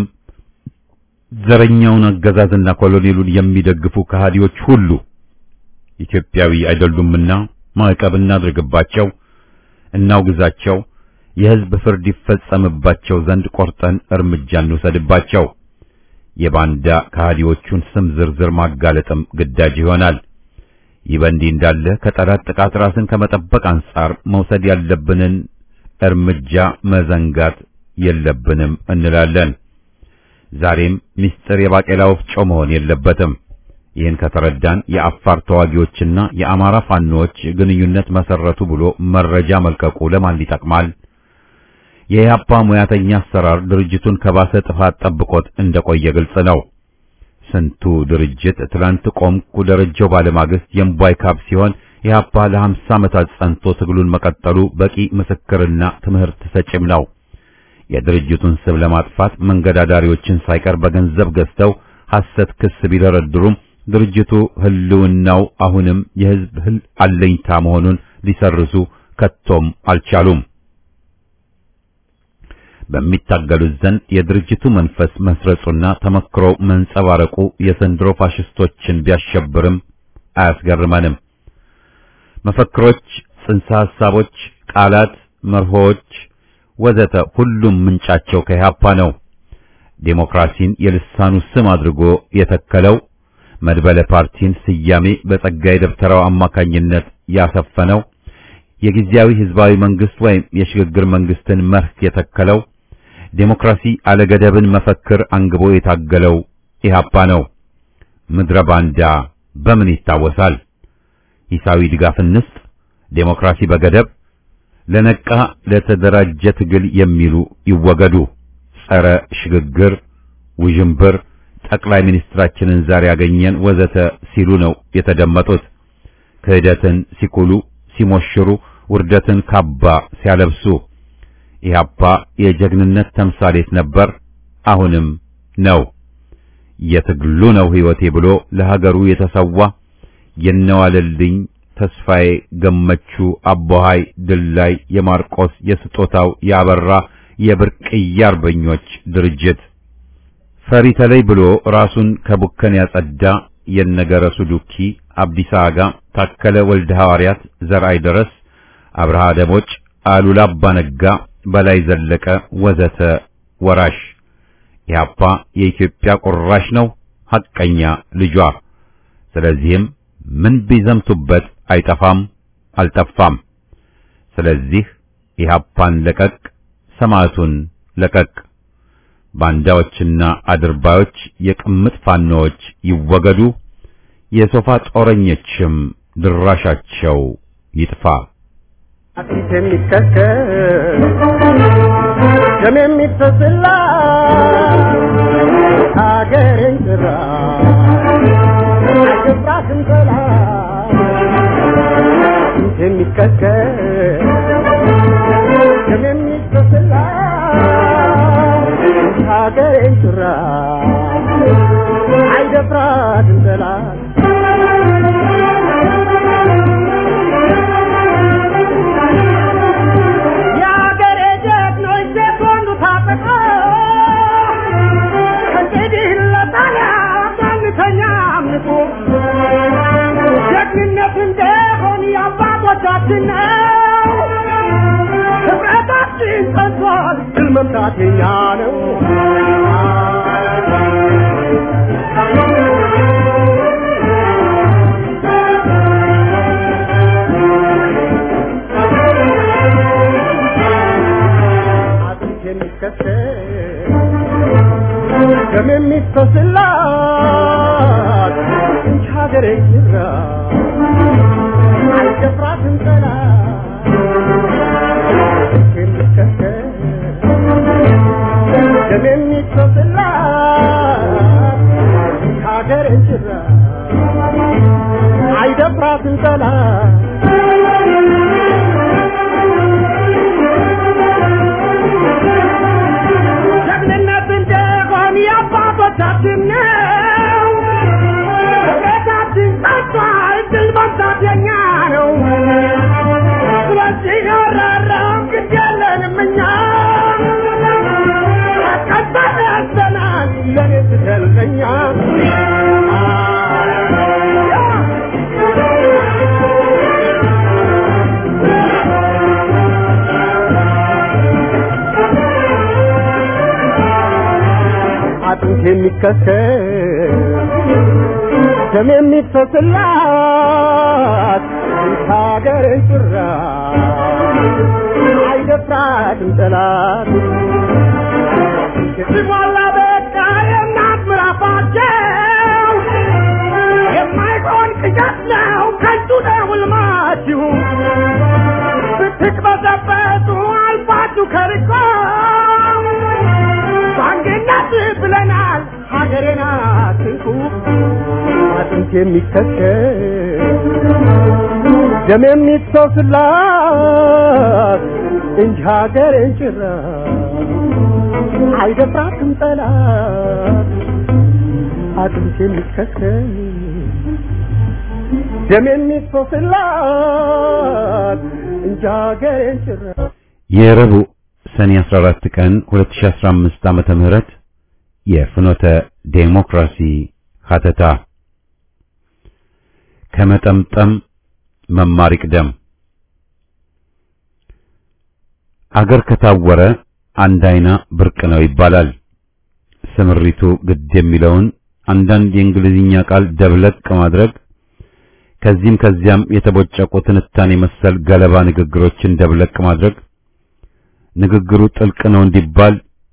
ዘረኛውን አገዛዝና ኮሎኔሉን የሚደግፉ ከሃዲዎች ሁሉ ኢትዮጵያዊ አይደሉምና ማዕቀብ እናድርግባቸው፣ እናውግዛቸው፣ የሕዝብ ፍርድ ይፈጸምባቸው ዘንድ ቆርጠን እርምጃ እንውሰድባቸው። የባንዳ ከሃዲዎቹን ስም ዝርዝር ማጋለጥም ግዳጅ ይሆናል። ይህ በእንዲህ እንዳለ ከጠላት ጥቃት ራስን ከመጠበቅ አንጻር መውሰድ ያለብንን እርምጃ መዘንጋት የለብንም እንላለን። ዛሬም ምስጢር የባቄላ ወፍጮ መሆን የለበትም። ይህን ከተረዳን የአፋር ተዋጊዎችና የአማራ ፋኖዎች ግንኙነት መሰረቱ ብሎ መረጃ መልቀቁ ለማን ይጠቅማል? የኢህአፓ ሙያተኛ አሰራር ድርጅቱን ከባሰ ጥፋት ጠብቆት እንደቆየ ግልጽ ነው። ስንቱ ድርጅት ትላንት ቆምኩ ደረጃው ባለማግስት የእምቧይ ካብ ሲሆን ኢህአፓ ለሀምሳ ዓመታት ጸንቶ ትግሉን መቀጠሉ በቂ ምስክርና ትምህርት ሰጭም ነው። የድርጅቱን ስም ለማጥፋት መንገድ አዳሪዎችን ሳይቀር በገንዘብ ገዝተው ሐሰት ክስ ቢደረድሩም ድርጅቱ ህልውናው አሁንም የህዝብ ህል አለኝታ መሆኑን ሊሰርዙ ከቶም አልቻሉም። በሚታገሉት ዘንድ የድርጅቱ መንፈስ መስረጹና ተመክሮ መንጸባረቁ የዘንድሮ ፋሽስቶችን ቢያሸብርም አያስገርመንም። መፈክሮች፣ ጽንሰ ሐሳቦች፣ ቃላት፣ መርሆዎች ወዘተ ሁሉም ምንጫቸው ከኢህአፓ ነው። ዴሞክራሲን የልሳኑ ስም አድርጎ የተከለው መድበለ ፓርቲን ስያሜ በጸጋዬ ደብተራው አማካኝነት ያሰፈነው የጊዜያዊ ህዝባዊ መንግስት ወይም የሽግግር መንግስትን መርህ የተከለው ዴሞክራሲ አለገደብን መፈክር አንግቦ የታገለው ኢህአፓ ነው። ምድረ ባንዳ በምን ይታወሳል? ሂሳዊ ድጋፍ እንስጥ፣ ዴሞክራሲ በገደብ ለነቃ ለተደራጀ ትግል የሚሉ ይወገዱ። ጸረ ሽግግር ውዥንብር ጠቅላይ ሚኒስትራችንን ዛሬ ያገኘን ወዘተ ሲሉ ነው የተደመጡት። ክህደትን ሲኩሉ ሲሞሽሩ፣ ውርደትን ካባ ሲያለብሱ ኢህአፓ የጀግንነት ተምሳሌት ነበር፣ አሁንም ነው። የትግሉ ነው ሕይወቴ ብሎ ለሀገሩ የተሰዋ የነዋለልኝ ተስፋዬ ገመቹ አቦሃይ ድላይ የማርቆስ የስጦታው ያበራ የብርቅዬ አርበኞች ድርጅት ፈሪ ተለይ ብሎ ራሱን ከቡከን ያጸዳ የነገረሱ ዱኪ አብዲሳ አጋ ታከለ ወልደ ሐዋርያት ዘርአይ ደረስ አብርሃ ደቦጭ አሉላ አባነጋ በላይ ዘለቀ ወዘተ ወራሽ ኢህአፓ የኢትዮጵያ ቁራሽ ነው ሐቀኛ ልጇ ስለዚህም ምን ቢዘምቱበት አይጠፋም አልጠፋም ስለዚህ ኢህአፓን ለቀቅ ሰማዕቱን ለቀቅ ባንዳዎችና አድርባዮች የቅምጥ ፋኖዎች ይወገዱ የሶፋ ጦረኞችም ድራሻቸው ይጥፋ
አጥንት የሚከከል ደም የሚፈስላ ሀገሬን ጥራ አይገባትም ጠላት አጥንት የሚከከል ደም የሚፈስላ ሀገሬን ጥራ አይደፍራትም ጠላት የአገሬ ጀግኖች ሴት ወንዱ ታጠቀ ከእንግዲህ ለጣሊያ ማንተኛ አምልኮ ጀግንነት እንደሆን የአባቶቻችን ነው ህብረታችን ጸንቷል ድል መምታት የኛ ነው አጥንት የሚከተል ደም የሚፈስላት እንጂ ሀገሬ ይራ አይደፍራትም ጠላት አጥንት የሚከተል ደም የሚፈስላት እንጂ ሀገሬ ይራ አይደፍራትም ጠላት ጀግንነት እንደሆን የአባቶቻችን ነው። ህብረታችን ጸንቷል፣ ድል መምታት የኛ ነው። ስለዚህ ያራራም ግድ የለንም እኛ ቀጠለ ያዘናል ለኔ ስትልቀኛ አጥንት የሚከሰል ደም የሚፈስላት ሀገርን ጭራ አይደፍራትም ጠላት ሲሞላ በቃ የእናት ምራፋቸው የማይሆን ቅዠት ነው ከንቱ ነው ሕልማችሁ ብትቅበዘበዙ አልፋችሁ ከርቆ በአንድነት ብለናል ሀገሬን አትንኩ አጥንት የሚከተል ደም የሚፈስላት እንጂ ሀገሬን ጭራ አይደፍራትም ጠላት አጥንት የሚከተል ደም የሚፈስላት እንጂ ሀገሬን ጭራ
የረቡዕ ሰኔ 14 ቀን 2015 ዓመተ ምህረት የፍኖተ ዴሞክራሲ ሀተታ ከመጠምጠም መማር ይቅደም። አገር ከታወረ አንድ አይና ብርቅ ነው ይባላል። ስምሪቱ ግድ የሚለውን አንዳንድ የእንግሊዝኛ ቃል ደብለቅ ማድረግ ከዚህም ከዚያም የተቦጨቁ ትንታኔ መሰል ገለባ ንግግሮችን ደብለቅ ማድረግ ንግግሩ ጥልቅ ነው እንዲባል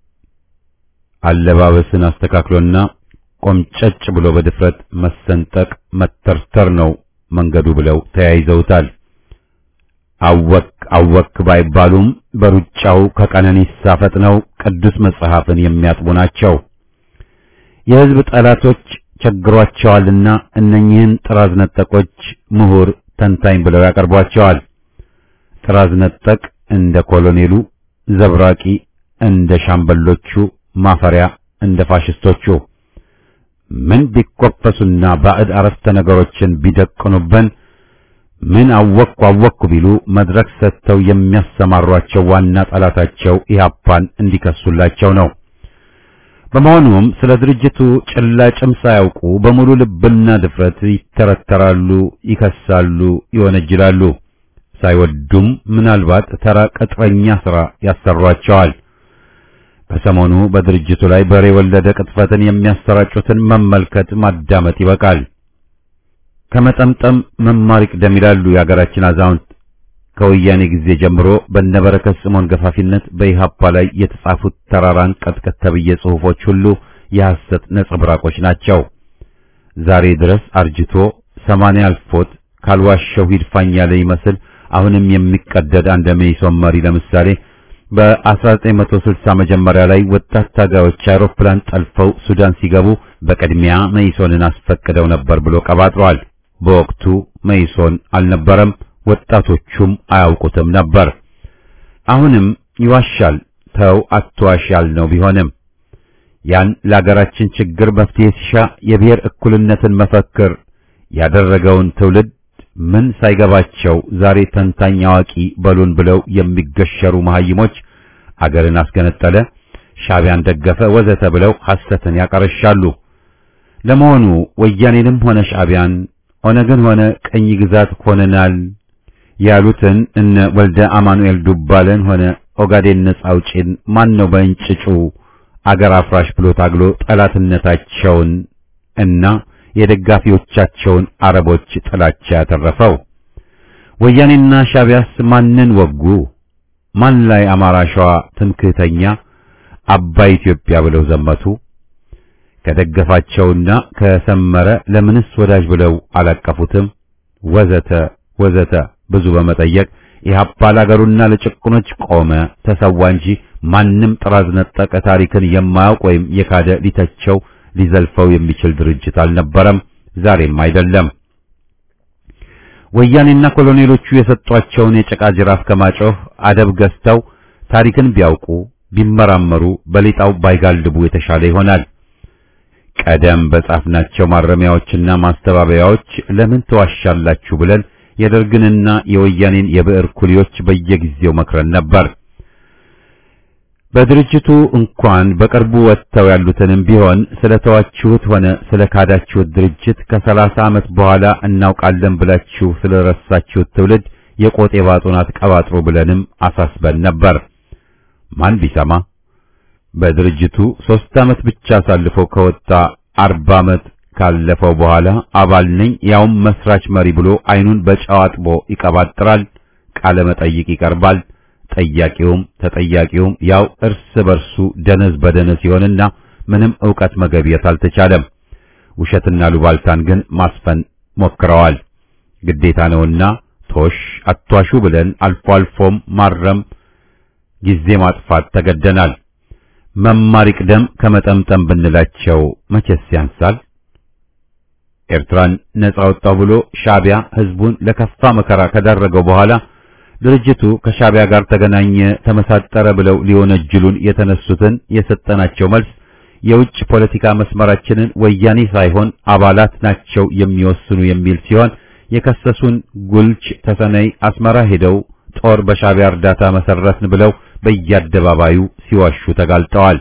አለባበስን አስተካክሎና ቆምጨጭ ብሎ በድፍረት መሰንጠቅ መተርተር ነው መንገዱ ብለው ተያይዘውታል። አወክ አወክ ባይባሉም በሩጫው ከቀነኒሳ ፈጥነው ቅዱስ መጽሐፍን የሚያጥቡ ናቸው። የሕዝብ ጠላቶች ቸግሯቸዋልና እነኚህን ጥራዝ ነጠቆች ምሁር ተንታኝ ብለው ያቀርቧቸዋል። ጥራዝ ነጠቅ እንደ ኮሎኔሉ፣ ዘብራቂ እንደ ሻምበሎቹ፣ ማፈሪያ እንደ ፋሽስቶቹ። ምን ቢኮፈሱና ባዕድ አረፍተ ነገሮችን ቢደቅኑብን ምን አወቅኩ አወቅኩ ቢሉ መድረክ ሰጥተው የሚያሰማሯቸው ዋና ጠላታቸው ኢህአፓን እንዲከሱላቸው ነው። በመሆኑም ስለ ድርጅቱ ጭላጭም ሳያውቁ በሙሉ ልብና ድፍረት ይተረተራሉ፣ ይከሳሉ፣ ይወነጅላሉ። ሳይወዱም ምናልባት ተራ ቅጥረኛ ሥራ ያሰሯቸዋል። በሰሞኑ በድርጅቱ ላይ በሬ ወለደ ቅጥፈትን የሚያሰራጩትን መመልከት ማዳመጥ ይበቃል። ከመጠምጠም መማር ይቅደም ይላሉ የአገራችን አዛውንት። ከወያኔ ጊዜ ጀምሮ በነበረከት ስምዖን ገፋፊነት በኢህአፓ ላይ የተጻፉት ተራራን ቀጥቀጥ ተብዬ ጽሑፎች ሁሉ የሐሰት ነጸብራቆች ናቸው። ዛሬ ድረስ አርጅቶ ሰማንያ አልፎት ካልዋሸው ሂድፋኝ ያለ ይመስል አሁንም የሚቀደድ አንድ መኢሶን መሪ ለምሳሌ በ1960 መጀመሪያ ላይ ወጣት ታጋዮች አውሮፕላን ጠልፈው ሱዳን ሲገቡ በቅድሚያ መኢሶንን አስፈቅደው ነበር ብሎ ቀባጥሯል። በወቅቱ መኢሶን አልነበረም፣ ወጣቶቹም አያውቁትም ነበር። አሁንም ይዋሻል። ተው አትዋሽ ያልነው ቢሆንም ያን ለአገራችን ችግር መፍትሄ ሲሻ የብሔር እኩልነትን መፈክር ያደረገውን ትውልድ ምን ሳይገባቸው ዛሬ ተንታኝ አዋቂ በሉን ብለው የሚገሸሩ መሐይሞች አገርን አስገነጠለ፣ ሻዕቢያን ደገፈ፣ ወዘተ ብለው ሐሰትን ያቀረሻሉ። ለመሆኑ ወያኔንም ሆነ ሻዕቢያን ኦነግን ሆነ ቀኝ ግዛት ሆነናል ያሉትን እነ ወልደ አማኑኤል ዱባለን ሆነ ኦጋዴን ነጻ አውጪን ማን ነው በእንጭጩ አገር አፍራሽ ብሎ ታግሎ ጠላትነታቸውን እና የደጋፊዎቻቸውን አረቦች ጥላቻ ያተረፈው? ወያኔና ሻዕቢያስ ማንን ወጉ? ማን ላይ አማራ፣ ሸዋ ትምክህተኛ አባይ ኢትዮጵያ ብለው ዘመቱ? ከደገፋቸውና ከሰመረ ለምንስ ወዳጅ ብለው አላቀፉትም? ወዘተ ወዘተ ብዙ በመጠየቅ ኢህአፓ ለአገሩና ለጭቁኖች ቆመ፣ ተሰዋ እንጂ ማንም ጥራዝ ነጠቀ ታሪክን የማያውቅ ወይም የካደ ሊተቸው ሊዘልፈው የሚችል ድርጅት አልነበረም፣ ዛሬም አይደለም። ወያኔና ኮሎኔሎቹ የሰጧቸውን የጭቃ ጅራፍ ከማጮህ አደብ ገዝተው ታሪክን ቢያውቁ ቢመራመሩ በሌጣው ባይጋልቡ የተሻለ ይሆናል። ቀደም በጻፍናቸው ማረሚያዎችና ማስተባበያዎች ለምን ተዋሻላችሁ ብለን የደርግንና የወያኔን የብዕር ኩሊዎች በየጊዜው መክረን ነበር። በድርጅቱ እንኳን በቅርቡ ወጥተው ያሉትንም ቢሆን ስለተዋችሁት ሆነ ስለ ካዳችሁት ድርጅት ከሰላሳ ዓመት በኋላ እናውቃለን ብላችሁ ስለረሳችሁት ትውልድ የቆጤ ባጡን አትቀባጥሩ ብለንም አሳስበን ነበር። ማን ቢሰማ? በድርጅቱ ሦስት ዓመት ብቻ አሳልፎ ከወጣ አርባ ዓመት ካለፈው በኋላ አባል ነኝ ያውም መስራች መሪ ብሎ አይኑን በጨው አጥቦ ይቀባጥራል። ቃለ መጠይቅ ይቀርባል። ጠያቂውም ተጠያቂውም ያው እርስ በርሱ ደነዝ በደነዝ ሲሆንና ምንም ዕውቀት መገብየት አልተቻለም። ውሸትና ሉባልታን ግን ማስፈን ሞክረዋል። ግዴታ ነውና ቶሽ አቷሹ ብለን አልፎ አልፎም ማረም ጊዜ ማጥፋት ተገደናል። መማር ይቅደም ከመጠምጠም ብንላቸው መቼስ ያንሳል። ኤርትራን ነጻ ወጣው ብሎ ሻዕቢያ ሕዝቡን ለከፋ መከራ ከዳረገው በኋላ ድርጅቱ ከሻዕቢያ ጋር ተገናኘ፣ ተመሳጠረ ብለው ሊወነጅሉን የተነሱትን የሰጠናቸው መልስ የውጭ ፖለቲካ መስመራችንን ወያኔ ሳይሆን አባላት ናቸው የሚወስኑ የሚል ሲሆን የከሰሱን ጉልች ተሰነይ አስመራ ሄደው ጦር በሻዕቢያ እርዳታ መሰረትን ብለው በየአደባባዩ ሲዋሹ ተጋልጠዋል።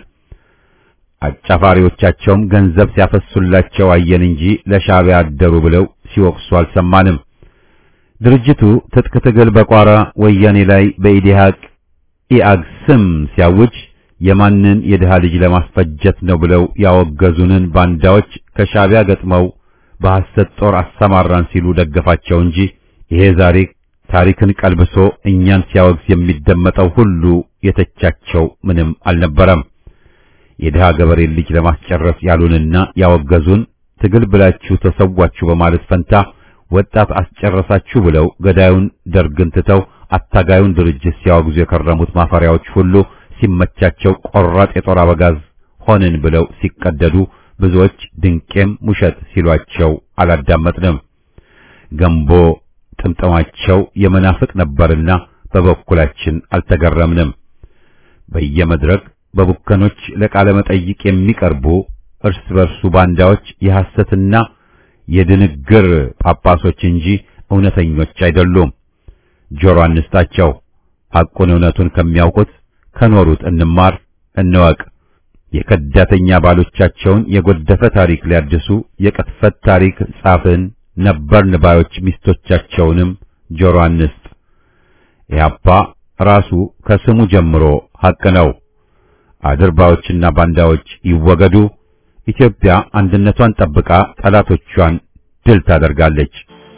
አጫፋሪዎቻቸውም ገንዘብ ሲያፈሱላቸው አየን እንጂ ለሻዕቢያ አደሩ ብለው ሲወቅሱ አልሰማንም። ድርጅቱ ትጥቅ ትግል በቋራ ወያኔ ላይ በኢዲሃቅ ኢአግ ስም ሲያውጅ የማንን የድሃ ልጅ ለማስፈጀት ነው ብለው ያወገዙንን ባንዳዎች ከሻዕቢያ ገጥመው በሐሰት ጦር አሰማራን ሲሉ ደገፋቸው እንጂ ይሄ ዛሬ ታሪክን ቀልብሶ እኛን ሲያወግዝ የሚደመጠው ሁሉ የተቻቸው ምንም አልነበረም። የድሃ ገበሬ ልጅ ለማስጨረስ ያሉንና ያወገዙን ትግል ብላችሁ ተሰዋችሁ በማለት ፈንታ ወጣት አስጨረሳችሁ ብለው ገዳዩን ደርግን ትተው አታጋዩን ድርጅት ሲያወግዙ የከረሙት ማፈሪያዎች ሁሉ ሲመቻቸው ቆራጥ የጦር አበጋዝ ሆንን ብለው ሲቀደዱ ብዙዎች ድንቄም ውሸት ሲሏቸው አላዳመጥንም። ገንቦ ጥምጥማቸው የመናፍቅ ነበርና በበኩላችን አልተገረምንም። በየመድረክ በቡከኖች ለቃለ መጠይቅ የሚቀርቡ እርስ በርሱ ባንዳዎች የሐሰትና የድንግር ጳጳሶች እንጂ እውነተኞች አይደሉም። ጆሮ አንስጣቸው። ሐቁን እውነቱን ከሚያውቁት ከኖሩት እንማር እንወቅ። የከዳተኛ ባሎቻቸውን የጎደፈ ታሪክ ሊያድሱ የቅጥፈት ታሪክ ጻፍን ነበርን ባዮች ሚስቶቻቸውንም ጆሮ አንስጥ። ኢህአፓ ራሱ ከስሙ ጀምሮ ሐቅ ነው። አድርባዮችና ባንዳዎች ይወገዱ። ኢትዮጵያ አንድነቷን ጠብቃ ጠላቶቿን ድል ታደርጋለች።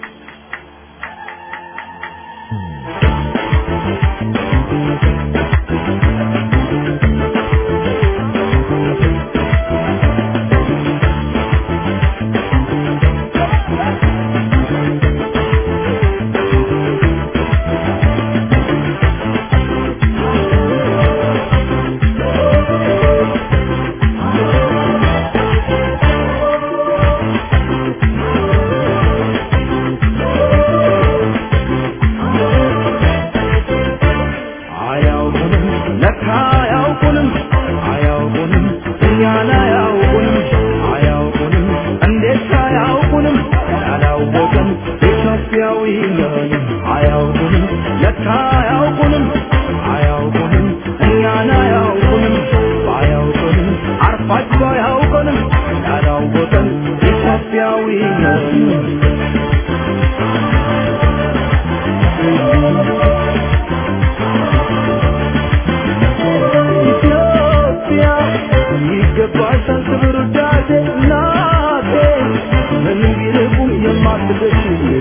አያውቁንም ለካ አያውቁንም አያውቁንም እኛን አያውቁንም አያውቁንም እንዴት አያውቁንም ያላወቅን ኢትዮጵያዊ ነን አያውቁንም ለካ አያውቁንም አያውቁንም እኛን አያውቁንም አያውቁንም አርፋቸው አያውቁንም ያላወቅን ኢትዮጵያዊ ነን ኢትዮጵያ ይገባሻል ክብር ውዳሴ እናቴ ምንም ቢርቁም የማትደርሺ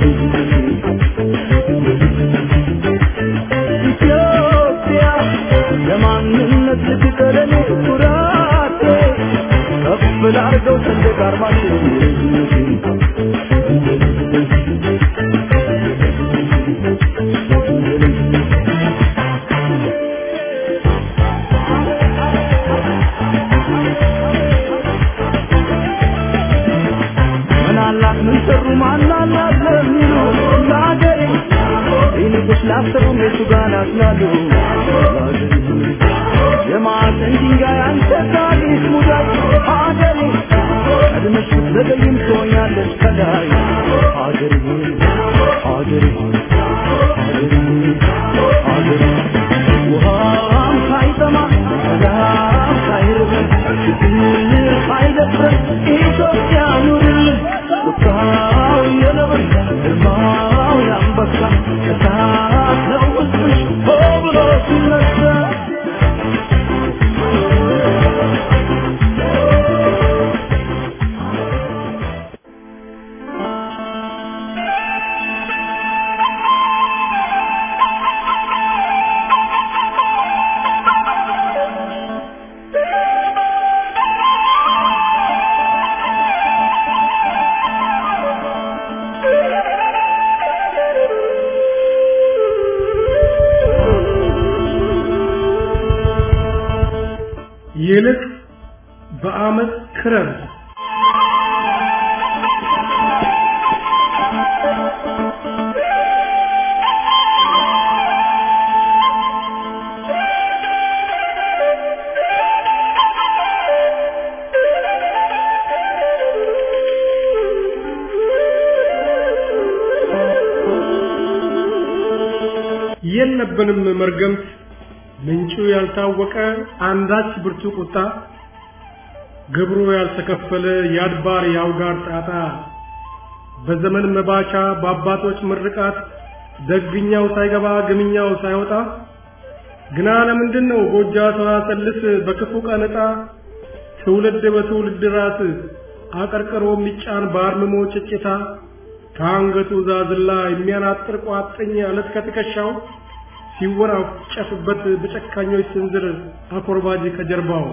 ኢትዮጵያ ለማንነት ልትቀረኔ ኩራቴ ከፍ ላርገው ሰንደቅ ዓርማችን ምን አላት ምን ሰሩ ማን አላት ለሚሉ ለአገሬ ይልቁስ ላሰሩ ሜቱ ጋር ናስላሉ የማዕዘን ድንጋይ አንተ ታሪክ ሙዳይ ሀገሬ ቀድመሽ ብትዘገይም ትሆኛለሽ ከላይ ሀገሬ ሆይ ሀገሬ ሆይ ሀገሬ ሆይ ሀገሬ ውሃም ሳይጠማ ሰላም ሳይርበን ችግር ሳይደፍረን ኢትዮጵያ ኑርልን ቁጣው የነብር ግርማው የአንበሳ እሳት ነው ሕዝብሽ ሆ ብሎ ሲነሳ
ይልቅ በአመት ክረር የለብንም መርገምት ምንጩ ያልታወቀ አንዳች ብርቱ ቁጣ ግብሩ ያልተከፈለ የአድባር የአውጋር ጣጣ በዘመን መባቻ በአባቶች ምርቃት ደግኛው ሳይገባ ግምኛው ሳይወጣ ግና ለምንድን ነው ጎጃ ሰዋሰልስ በክፉ ቀን ዕጣ ትውልድ በትውልድ ራስ አቀርቅሮ የሚጫን በአርምሞ ጭጭታ ከአንገቱ ዛዝላ የሚያናጥር ቋጥኝ አለት ከትከሻው ሲወራጨፍበት በጨካኞች ስንዝር አኮርባጅ ከጀርባው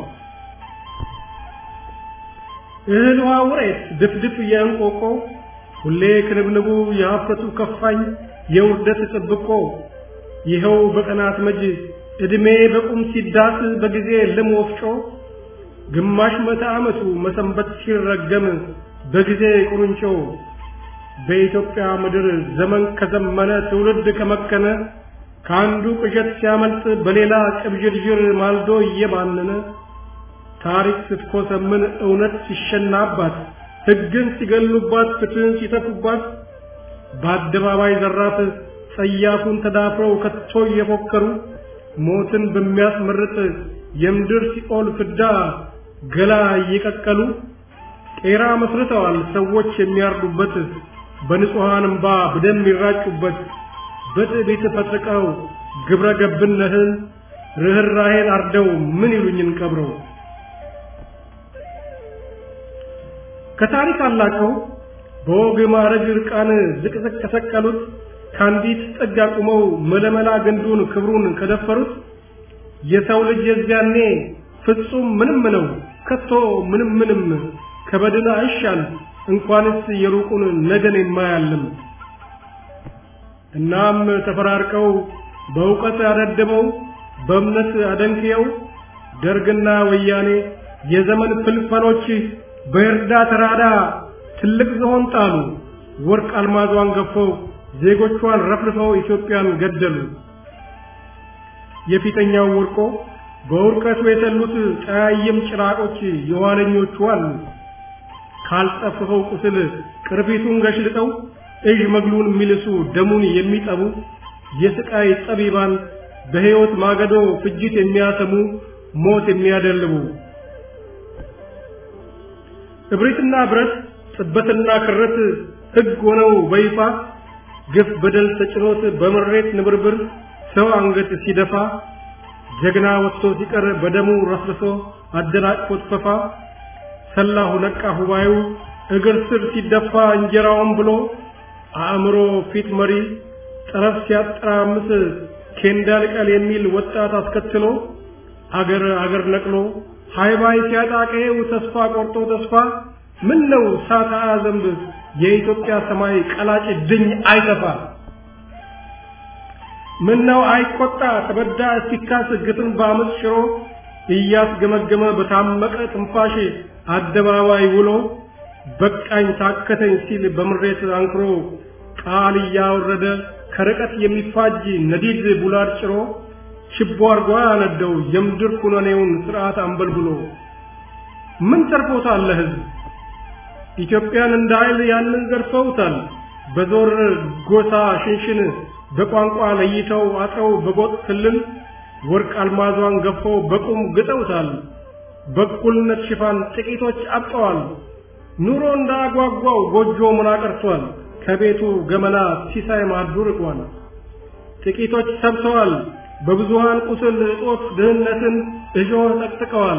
እህል ውሃ ውሬት ድፍድፍ የእንቆቆ ሁሌ ክንብንቡ የሀፍረቱ ከፋኝ የውርደት ጥብቆ ይኸው በቀናት መጅ ዕድሜ በቁም ሲዳስ በጊዜ ልም ወፍጮ ግማሽ መቶ ዓመቱ መሰንበት ሲረገም በጊዜ ቁርንጮ በኢትዮጵያ ምድር ዘመን ከዘመነ ትውልድ ከመከነ ከአንዱ ቅዠት ሲያመልጥ በሌላ ቅብዥርዥር ማልዶ እየባነነ ታሪክ ስትኮሰምን እውነት ሲሸናባት ሕግን ሲገሉባት ፍትህን ሲተፉባት በአደባባይ ዘራፍ ጸያፉን ተዳፍረው ከቶ እየፎከሩ ሞትን በሚያስመርጥ የምድር ሲኦል ፍዳ ገላ እየቀቀሉ ቄራ መስርተዋል ሰዎች የሚያርዱበት በንጹሐን እምባ በደም ይራጩበት በትዕቢት ፈጥቀው ግብረ ገብነትን ርኅራኄን አርደው ምን ይሉኝን ቀብረው ከታሪክ አላቀው በወግ ማዕረግ ዕርቃን ዝቅዝቅ ከሰቀሉት ከአንዲት ጥግ አቁመው መለመላ ግንዱን ክብሩን ከደፈሩት የሰው ልጅ የዚያኔ ፍጹም ምንም ነው ከቶ ምንም ምንም ከበድን አይሻል እንኳንስ የሩቁን ነገን የማያልም እናም ተፈራርቀው በእውቀት ያደደበው በእምነት አደንክየው ደርግና ወያኔ የዘመን ፍልፈሎች በእርዳ ተራዳ ትልቅ ዝሆን ጣሉ ወርቅ አልማዟን ገፈው ዜጎቿን ረፍርፈው ኢትዮጵያን ገደሉ የፊተኛው ወርቆ በውርቀቱ የተሉት ጠያይም ጭራቆች የኋለኞቹ አሉ ካልጠፍፈው ቁስል ቅርፊቱን ገሽልጠው እዥ መግሉን የሚልሱ ደሙን የሚጠቡ የስቃይ ጠቢባን በሕይወት ማገዶ ፍጅት የሚያሰሙ ሞት የሚያደልቡ እብሪትና ብረት ጥበትና ክረት ሕግ ሆነው በይፋ ግፍ በደል ተጭኖት በምሬት ንብርብር ሰው አንገት ሲደፋ ጀግና ወጥቶ ሲቀር በደሙ ረስርሶ አደናቅፎት ፈፋ ሰላሁ ነቃ ሁባዩ እግር ስር ሲደፋ እንጀራውን ብሎ አእምሮ ፊት መሪ ጠረፍ ሲያጠራምስ ኬንዳ ልቀል የሚል ወጣት አስከትሎ አገር አገር ነቅሎ ሃይባይ ሲያጣቀው ተስፋ ቆርጦ ተስፋ ምን ነው ሳታ ዘንብ የኢትዮጵያ ሰማይ ቀላጭ ድኝ አይተፋ ምን ነው አይቆጣ ተበዳ ሲካስ ግፍን በአመፅ ሽሮ እያስገመገመ በታመቀ ትንፋሽ አደባባይ ውሎ በቃኝ ታከተኝ ሲል በምሬት አንክሮ ቃል እያወረደ ከርቀት የሚፋጅ ነዲድ ቡላድ ጭሮ ችቦ አርጓ ያነደው የምድር ኩነኔውን ስርዓት አንበልብሎ ምን ተርፎታል ለህዝብ ኢትዮጵያን እንደ ኃይል ያንን ዘርፈውታል በዞር ጎሳ ሽንሽን በቋንቋ ለይተው አጥረው በጎጥ ክልል ወርቅ አልማዟን ገፈው በቁም ግጠውታል በእኩልነት ሽፋን ጥቂቶች አብጠዋል ኑሮ እንዳጓጓው ጎጆ ምና ቀርቷል ከቤቱ ገመና ሲሳይ ማዱ ርቋል ጥቂቶች ሰብሰዋል በብዙሃን ቁስል እጦት ድህነትን እሾህ ጠቅጥቀዋል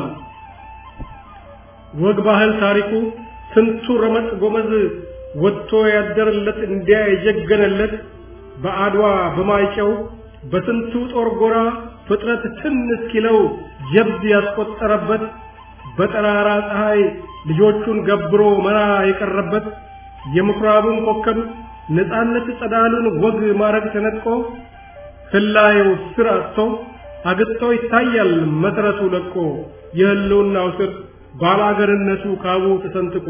ወግ ባህል ታሪኩ ስንቱ ረመጥ ጎመዝ ወጥቶ ያደረለት እንዲያ የጀገነለት በአድዋ በማይጨው በስንቱ ጦር ጎራ ፍጥረት ትን እስኪለው ጀብድ ያስቆጠረበት በጠራራ ፀሐይ ልጆቹን ገብሮ መራ የቀረበት የምኩራቡን ኮከብ ነፃነት ጸዳሉን ወግ ማረግ ተነጥቆ ህላየው ስር አጥቶ አግጥቶ ይታያል መሰረቱ ለቆ የህልውናው ስር ባላገርነቱ ካቡ ተሰንጥቆ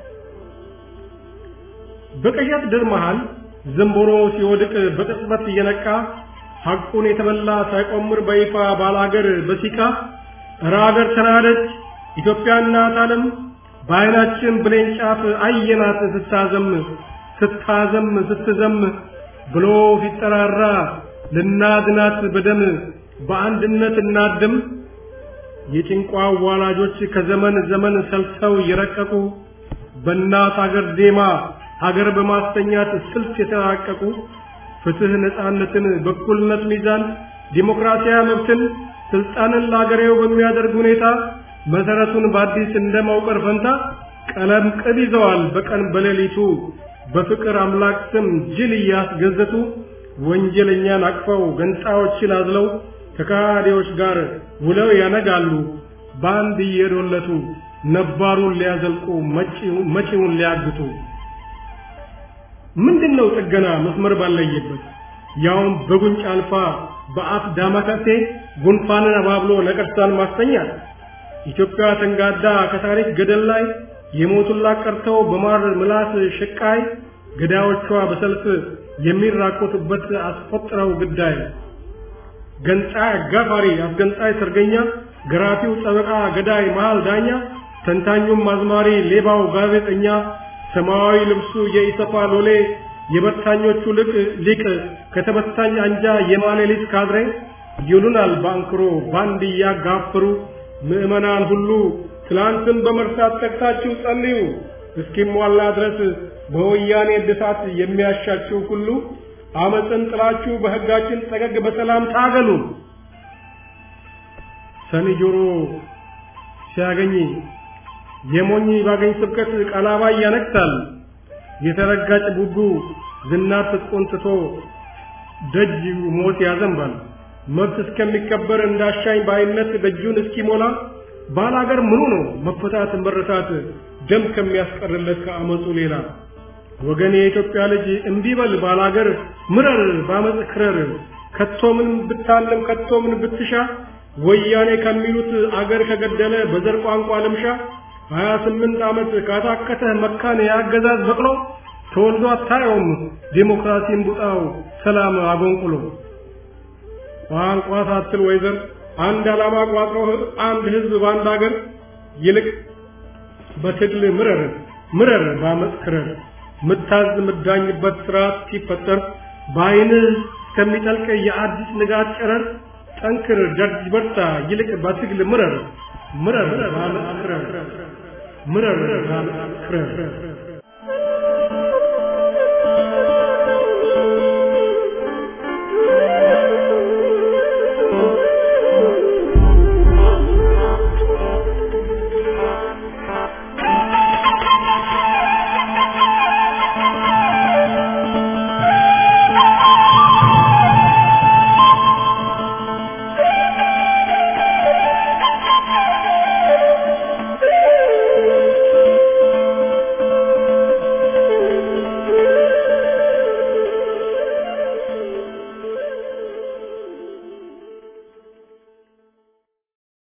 በቀያት ድር መሃል ዘንቦሮ ሲወድቅ በቅጽበት እየነቃ ሐቁን የተበላ ሳይቆምር በይፋ ባላገር በሲቃ እረ አገር ተናደች ኢትዮጵያ እናት ዓለም በዓይናችን ብሌን ጫፍ አየናት ስታዘም ስታዘም ስትዘም ብሎ ሲጠራራ ልናድናት በደም በአንድነት እናድም የጭንቋ ዋላጆች ከዘመን ዘመን ሰልሰው የረቀቁ በእናት አገር ዜማ አገር በማስተኛት ስልት የተራቀቁ ፍትህ፣ ነፃነትን፣ በኩልነት ሚዛን፣ ዲሞክራሲያዊ መብትን፣ ስልጣንን ለአገሬው በሚያደርግ ሁኔታ መሰረቱን በአዲስ እንደማውቀር ፈንታ ቀለም ቅብ ይዘዋል በቀን በሌሊቱ በፍቅር አምላክ ስም ጅል እያስገዘቱ ወንጀለኛን አቅፈው ገንጣዮችን አዝለው ከካዲዎች ጋር ውለው ያነጋሉ በአንድ እየዶለቱ ነባሩን ሊያዘልቁ መጪውን ሊያግቱ ምንድነው ጥገና መስመር ባለየበት ያውም በጉንጭ አልፋ በአፍ ዳማከሴ ጉንፋንን አባብሎ ነቀርሳን ማስተኛት ኢትዮጵያ ተንጋዳ ከታሪክ ገደል ላይ የሞቱላት ቀርተው በማር ምላስ ሽቃይ ገዳዮቿ በሰልፍ የሚራኮቱበት አስቆጥረው ግዳይ ገንጣይ አጋፋሪ አስገንጣይ ሰርገኛ ገራፊው ጠበቃ፣ ገዳይ መሃል ዳኛ፣ ተንታኙም አዝማሪ፣ ሌባው ጋዜጠኛ፣ ሰማያዊ ልብሱ የኢሰፓ ሎሌ፣ የበታኞቹ ልቅ ሊቅ ከተበታኝ አንጃ የማሌሊት ካድሬ ይሉናል ባንክሮ ባንድ እያጋፈሩ ምዕመናን ሁሉ ትላንትን በመርሳት ተግታችሁ ጸልዩ እስኪሟላ ድረስ በወያኔ እድሳት የሚያሻችሁ ሁሉ አመፅን ጥላችሁ በሕጋችን ጠገግ በሰላም ታገሉ። ሰኒ ጆሮ ሲያገኝ የሞኝ ባገኝ ስብከት ቀላባይ ያነክታል። የተረጋጭ ቡቡ ዝናር ትጥቁን ትቶ ደጅ ሞት ያዘንባል። መብት እስከሚከበር እንዳሻኝ ባይነት ደጁን እስኪሞላ ባላገር ምኑ ነው መፈታት መረታት ደም ከሚያስቀርለት ከአመፁ ሌላ ወገን የኢትዮጵያ ልጅ እምቢበል ባላገር ምረር ባመፅ ክረር ከቶምን ብታለም ከቶምን ብትሻ ወያኔ ከሚሉት አገር ከገደለ በዘር ቋንቋ ልምሻ ሀያ ስምንት ዓመት ካታከተህ መካን የአገዛዝ በቅሎ ተወልዶ አታየውም ዴሞክራሲን ቡጣው ሰላም አጎንቁሎ ቋንቋ ሳትል ወይዘር አንድ ዓላማ ቋጥሮ አንድ ህዝብ በአንድ አገር ይልቅ በትግል ምረር ምረር ባመፅ ክረር ምታዝ ምዳኝበት ስርዓት ሲፈጠር በአይንህ እስከሚጠልቅ የአዲስ ንጋት ጨረር ጠንክር ደርጅ በርታ ይልቅ በትግል ምረር ምረር ባመፅ ክረር ምረር ባመፅ ክረር